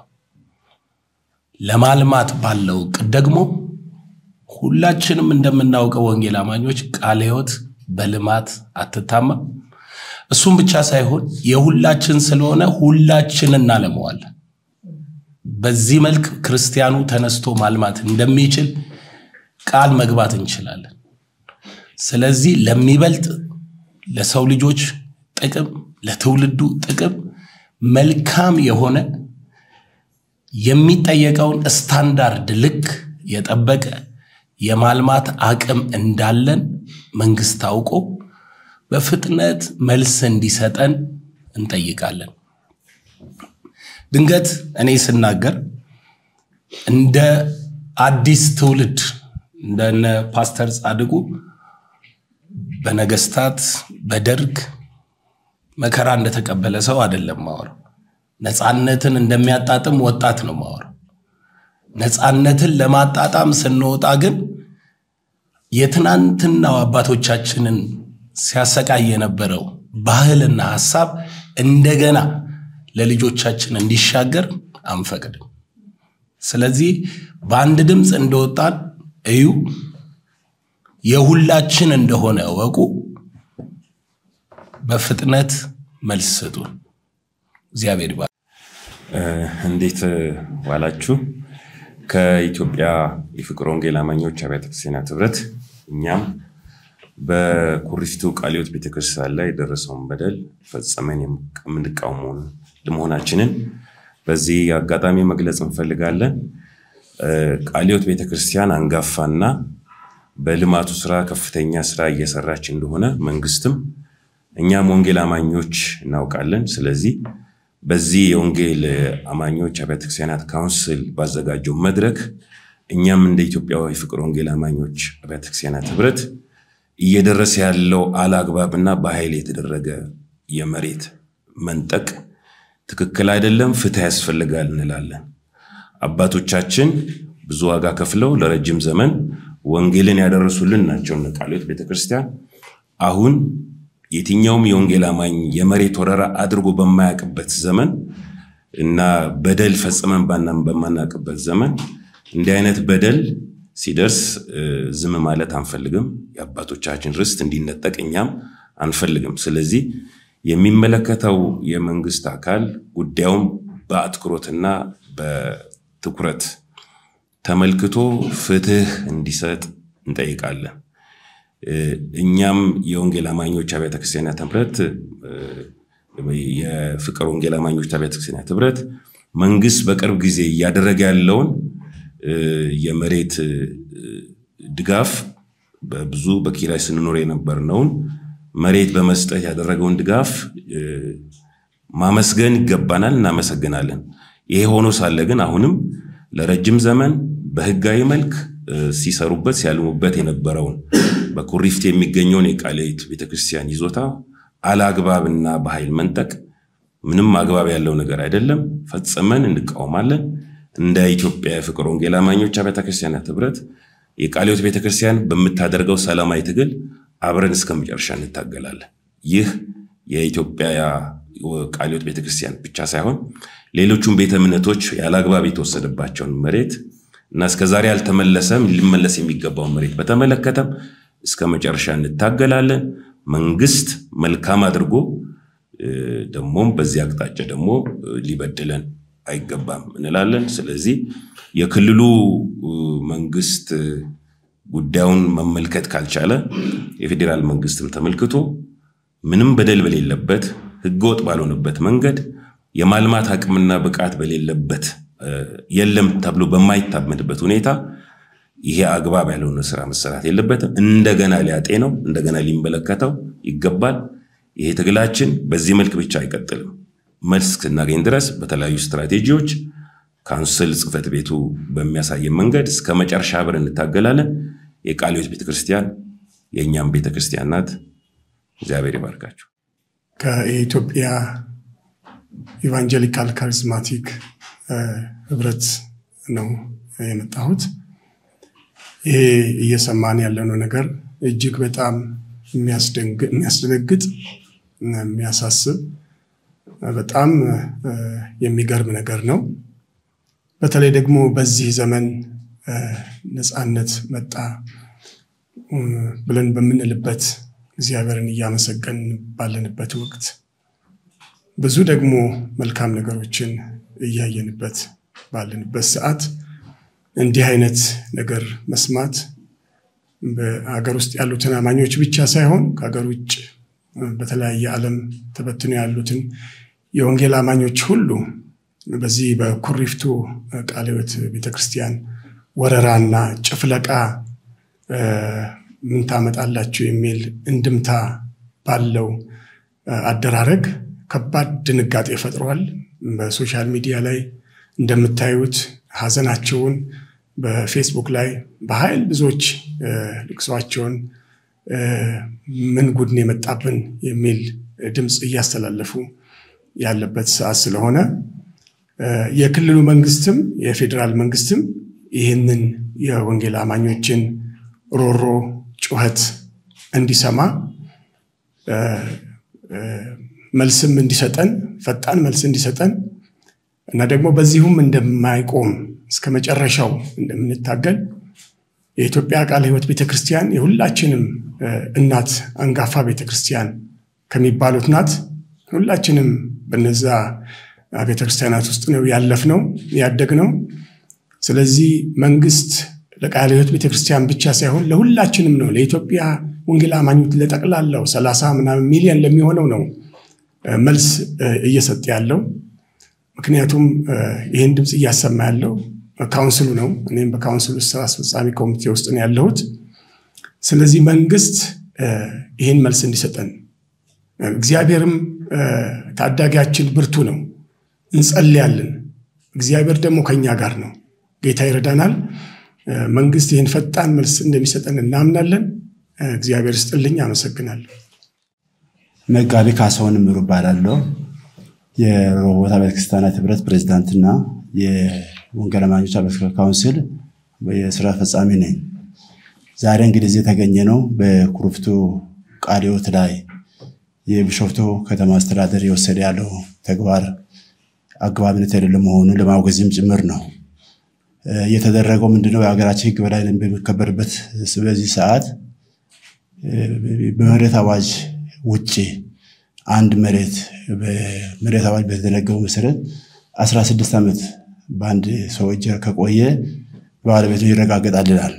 ለማልማት ባለው እቅድ ደግሞ ሁላችንም እንደምናውቀው ወንጌል አማኞች ቃለ ሕይወት በልማት አትታማም። እሱም ብቻ ሳይሆን የሁላችን ስለሆነ ሁላችን እናለመዋለን። በዚህ መልክ ክርስቲያኑ ተነስቶ ማልማት እንደሚችል ቃል መግባት እንችላለን። ስለዚህ ለሚበልጥ ለሰው ልጆች ጥቅም፣ ለትውልዱ ጥቅም መልካም የሆነ የሚጠየቀውን ስታንዳርድ ልክ የጠበቀ የማልማት አቅም እንዳለን መንግስት አውቆ በፍጥነት መልስ እንዲሰጠን እንጠይቃለን። ድንገት እኔ ስናገር እንደ አዲስ ትውልድ እንደነ ፓስተር ጻድቁ በነገስታት በደርግ መከራ እንደተቀበለ ሰው አይደለም ማወራው። ነፃነትን እንደሚያጣጥም ወጣት ነው ማወራው። ነፃነትን ለማጣጣም ስንወጣ ግን የትናንትናው አባቶቻችንን ሲያሰቃይ የነበረው ባህልና ሀሳብ እንደገና ለልጆቻችን እንዲሻገር አንፈቅድም። ስለዚህ በአንድ ድምፅ እንደወጣን እዩ፣ የሁላችን እንደሆነ እወቁ፣ በፍጥነት መልስ ስጡን። እግዚአብሔር ይባርክ። እንዴት ዋላችሁ? ከኢትዮጵያ የፍቅር ወንጌል አማኞች አብያተ ክርስቲያናት ህብረት እኛም በኩሪፍቱ ቃለ ሕይወት ቤተክርስቲያን ላይ የደረሰውን በደል ፈጽመን የምንቃወመውን ለመሆናችንን በዚህ አጋጣሚ መግለጽ እንፈልጋለን። ቃለ ሕይወት ቤተክርስቲያን አንጋፋና በልማቱ ስራ ከፍተኛ ስራ እየሰራች እንደሆነ መንግስትም እኛም ወንጌል አማኞች እናውቃለን። ስለዚህ በዚህ የወንጌል አማኞች አብያተ ክርስቲያናት ካውንስል ባዘጋጀው መድረክ እኛም እንደ ኢትዮጵያ የፍቅር ወንጌል አማኞች አብያተ ክርስቲያናት ህብረት እየደረሰ ያለው አላግባብና በኃይል የተደረገ የመሬት መንጠቅ ትክክል አይደለም፣ ፍትህ ያስፈልጋል እንላለን። አባቶቻችን ብዙ ዋጋ ከፍለው ለረጅም ዘመን ወንጌልን ያደረሱልን ናቸው እነ ቃለ ሕይወት ቤተክርስቲያን አሁን የትኛውም የወንጌል አማኝ የመሬት ወረራ አድርጎ በማያውቅበት ዘመን እና በደል ፈጽመን በማናውቅበት ዘመን እንዲህ አይነት በደል ሲደርስ ዝም ማለት አንፈልግም። የአባቶቻችን ርስት እንዲነጠቅ እኛም አንፈልግም። ስለዚህ የሚመለከተው የመንግስት አካል ጉዳዩን በአትኩሮትና በትኩረት ተመልክቶ ፍትህ እንዲሰጥ እንጠይቃለን። እኛም የወንጌል አማኞች አብያተ ክርስቲያናት ህብረት የፍቅር ወንጌል አማኞች አብያተ ክርስቲያናት ህብረት መንግስት በቅርብ ጊዜ እያደረገ ያለውን የመሬት ድጋፍ በብዙ በኪራይ ስንኖር የነበርነውን መሬት በመስጠት ያደረገውን ድጋፍ ማመስገን ይገባናል፣ እናመሰግናለን። ይሄ ሆኖ ሳለ ግን አሁንም ለረጅም ዘመን በህጋዊ መልክ ሲሰሩበት ሲያልሙበት የነበረውን በኩሪፍት የሚገኘውን የቃለ ሕይወት ቤተክርስቲያን ይዞታ አላግባብና በኃይል መንጠቅ ምንም አግባብ ያለው ነገር አይደለም። ፈጽመን እንቃወማለን። እንደ ኢትዮጵያ የፍቅር ወንጌል አማኞች አብያተ ክርስቲያናት ህብረት የቃለ ሕይወት ቤተክርስቲያን በምታደርገው ሰላማዊ ትግል አብረን እስከ መጨረሻ እንታገላለን። ይህ የኢትዮጵያ ቃለ ሕይወት ቤተክርስቲያን ብቻ ሳይሆን ሌሎቹም ቤተ እምነቶች ያለአግባብ የተወሰደባቸውን መሬት እና እስከዛሬ ያልተመለሰም ሊመለስ የሚገባውን መሬት በተመለከተም እስከ መጨረሻ እንታገላለን። መንግስት መልካም አድርጎ ደግሞም በዚህ አቅጣጫ ደግሞ ሊበድለን አይገባም እንላለን። ስለዚህ የክልሉ መንግስት ጉዳዩን መመልከት ካልቻለ የፌዴራል መንግስትም ተመልክቶ ምንም በደል በሌለበት ህገወጥ ባልሆነበት መንገድ የማልማት አቅምና ብቃት በሌለበት የለም ተብሎ በማይታመንበት ሁኔታ ይሄ አግባብ ያልሆነ ስራ መሰራት የለበትም። እንደገና ሊያጤነው እንደገና ሊመለከተው ይገባል። ይሄ ትግላችን በዚህ መልክ ብቻ አይቀጥልም። መልስ እስክናገኝ ድረስ በተለያዩ ስትራቴጂዎች ካውንስል ጽህፈት ቤቱ በሚያሳየን መንገድ እስከ መጨረሻ አብረን እንታገላለን። የቃለ ሕይወት ቤተክርስቲያን የእኛም ቤተክርስቲያን ናት። እግዚአብሔር ይባርካችሁ። ከኢትዮጵያ ኢቫንጀሊካል ካሪዝማቲክ ህብረት ነው የመጣሁት። ይሄ እየሰማን ያለነው ነገር እጅግ በጣም የሚያስደነግጥ፣ የሚያሳስብ፣ በጣም የሚገርም ነገር ነው። በተለይ ደግሞ በዚህ ዘመን ነፃነት መጣ ብለን በምንልበት እግዚአብሔርን እያመሰገን ባለንበት ወቅት ብዙ ደግሞ መልካም ነገሮችን እያየንበት ባለንበት ሰዓት እንዲህ አይነት ነገር መስማት በሀገር ውስጥ ያሉትን አማኞች ብቻ ሳይሆን ከሀገር ውጭ በተለያየ ዓለም ተበትኖ ያሉትን የወንጌል አማኞች ሁሉ በዚህ በኩሪፍቱ ቃለ ሕይወት ቤተክርስቲያን ወረራና ጭፍለቃ ምን ታመጣላችሁ የሚል እንድምታ ባለው አደራረግ ከባድ ድንጋጤ ፈጥሯል። በሶሻል ሚዲያ ላይ እንደምታዩት ሀዘናቸውን በፌስቡክ ላይ በኃይል ብዙዎች ልቅሷቸውን ምን ጉድን የመጣብን የሚል ድምፅ እያስተላለፉ ያለበት ሰዓት ስለሆነ የክልሉ መንግስትም የፌዴራል መንግስትም ይህንን የወንጌል አማኞችን ሮሮ ጩኸት እንዲሰማ መልስም እንዲሰጠን ፈጣን መልስ እንዲሰጠን እና ደግሞ በዚሁም እንደማይቆም እስከ መጨረሻው እንደምንታገል የኢትዮጵያ ቃለ ሕይወት ቤተክርስቲያን የሁላችንም እናት አንጋፋ ቤተክርስቲያን ከሚባሉት ናት። ሁላችንም በነዛ ቤተክርስቲያናት ውስጥ ነው ያለፍነው ያደግነው። ስለዚህ መንግስት ለቃለ ሕይወት ቤተክርስቲያን ብቻ ሳይሆን ለሁላችንም ነው፣ ለኢትዮጵያ ወንጌል አማኞች ለጠቅላላው ሰላሳ ምናምን ሚሊዮን ለሚሆነው ነው መልስ እየሰጠ ያለው። ምክንያቱም ይህን ድምፅ እያሰማ ያለው ካውንስሉ ነው። እኔም በካውንስሉ ስራ አስፈጻሚ ኮሚቴ ውስጥ ነው ያለሁት። ስለዚህ መንግስት ይህን መልስ እንዲሰጠን፣ እግዚአብሔርም ታዳጊያችን ብርቱ ነው፣ እንጸልያለን። እግዚአብሔር ደግሞ ከኛ ጋር ነው። ጌታ ይረዳናል። መንግስት ይህን ፈጣን መልስ እንደሚሰጠን እናምናለን። እግዚአብሔር ስጥልኝ። አመሰግናለሁ። መጋቢ ካሳሁን ምሩ እባላለሁ። የሮቦት አብያተ ክርስቲያናት ህብረት ፕሬዚዳንትና የወንጌል አማኞች አብያተ ካውንስል የስራ ፈጻሚ ነኝ። ዛሬ እንግዲህ እዚህ የተገኘ ነው በኩሪፍቱ ቃለ ሕይወት ላይ የቢሾፍቱ ከተማ አስተዳደር የወሰደ ያለው ተግባር አግባብነት የሌለ መሆኑን ለማውገዝም ጭምር ነው። የተደረገው ምንድነው? የሀገራችን ህግ በላይ በሚከበርበት በዚህ ሰዓት በመሬት አዋጅ ውጭ አንድ መሬት በመሬት አዋጅ በተደነገገው መሰረት 16 ዓመት በአንድ ሰው እጅ ከቆየ ባለቤቱ ይረጋገጣል ይላል።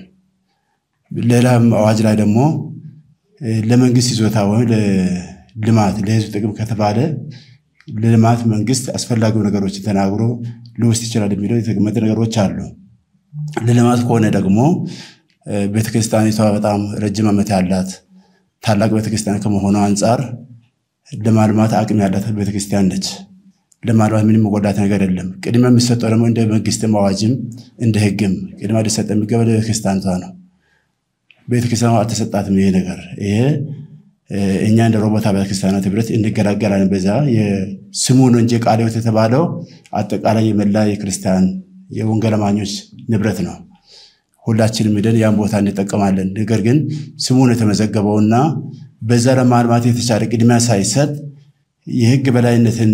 ሌላም አዋጅ ላይ ደግሞ ለመንግስት ይዞታ ወይም ለልማት ለህዝብ ጥቅም ከተባለ ለልማት መንግስት አስፈላጊው ነገሮችን ተናግሮ ሊወስድ ይችላል የሚለው የተቀመጠ ነገሮች አሉ። ለልማት ከሆነ ደግሞ ቤተክርስቲያኒቷ በጣም ረጅም ዓመት ያላት ታላቅ ቤተክርስቲያን ከመሆኑ አንጻር ለማልማት አቅም ያላት ቤተክርስቲያን ነች። ለማልማት ምንም መጎዳት ነገር የለም። ቅድሚያ የሚሰጠው ደግሞ እንደ መንግስትም አዋጅም እንደ ህግም ቅድሚያ ሊሰጥ የሚገባ ለቤተክርስቲያኒቷ ነው። ቤተክርስቲያኗ አልተሰጣትም ይሄ ነገር ይሄ እኛ እንደ ሮቦት አብያተ ክርስቲያናት ህብረት እንገላገላለን። በዛ ስሙ ነው እንጂ ቃለ ሕይወት የተባለው አጠቃላይ የመላ የክርስቲያን የወንጌል አማኞች ንብረት ነው። ሁላችንም ሄደን ያን ቦታ እንጠቀማለን። ነገር ግን ስሙን የተመዘገበውና በዛ ለማልማት የተቻለ ቅድሚያ ሳይሰጥ የህግ በላይነትን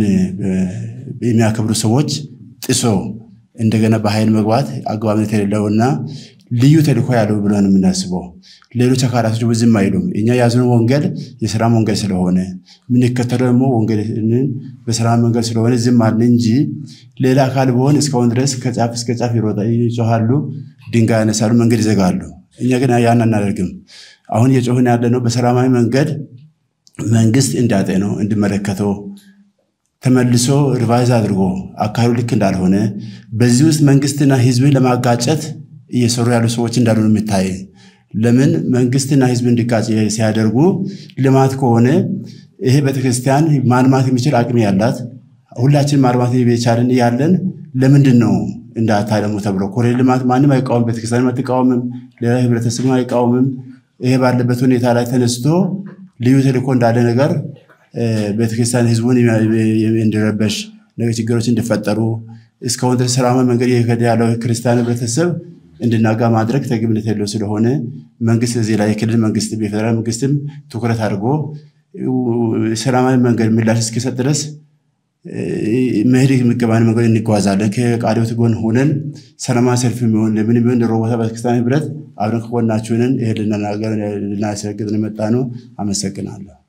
የሚያከብሩ ሰዎች ጥሶ እንደገና በኃይል መግባት አግባብነት የሌለውና ልዩ ተልእኮ ያለው ብለን የምናስበው ሌሎች አካላቶች ደግሞ ዝም አይሉም። እኛ የያዝነው ወንጌል የሰላም ወንጌል ስለሆነ የምንከተለው ደግሞ ወንጌልን በሰላም መንገድ ስለሆነ ዝም አልን እንጂ ሌላ አካል ቢሆን እስካሁን ድረስ ከጫፍ እስከ ጫፍ ይጮሃሉ፣ ድንጋይ ያነሳሉ፣ መንገድ ይዘጋሉ። እኛ ግን ያን አናደርግም። አሁን እየጮህን ያለ ነው በሰላማዊ መንገድ መንግስት እንዲያጤነው እንዲመለከተው ተመልሶ ሪቫይዝ አድርጎ አካባቢው ልክ እንዳልሆነ በዚህ ውስጥ መንግስትና ህዝብን ለማጋጨት እየሰሩ ያሉ ሰዎች እንዳሉ ነው የሚታይ። ለምን መንግስትና ህዝብ እንዲጋጭ ሲያደርጉ ልማት ከሆነ ይሄ ቤተክርስቲያን ማልማት የሚችል አቅም ያላት ሁላችን ማልማት የቻልን ያለን ለምንድን ነው እንዳታለሙ ተብሎ ኮሪደር ልማት ማንም አይቃወም፣ ቤተክርስቲያን አትቃወምም፣ ሌላ ህብረተሰብ አይቃወምም። ይሄ ባለበት ሁኔታ ላይ ተነስቶ ልዩ ተልእኮ እንዳለ ነገር ቤተክርስቲያን ህዝቡን እንዲረበሽ ችግሮች እንዲፈጠሩ እስካሁን ድረስ ሰላማዊ መንገድ እየሄደ ያለው ክርስቲያን ህብረተሰብ እንድናጋ ማድረግ ተገቢነት የለው ስለሆነ መንግስት እዚህ ላይ የክልል መንግስት የፌደራል መንግስትም ትኩረት አድርጎ ሰላማዊ መንገድ ምላሽ እስኪሰጥ ድረስ መሄድ የሚገባን መንገድ እንጓዛለን። ከቃለ ሕይወት ጎን ሆነን ሰላማዊ ሰልፍ የሚሆን ለምን የሚሆን ሮቦት ቤተክርስቲያን ህብረት አብረን ከጎናችሁ ነን። ይሄ ልናገር ልናስረግጥ የመጣ ነው። አመሰግናለሁ።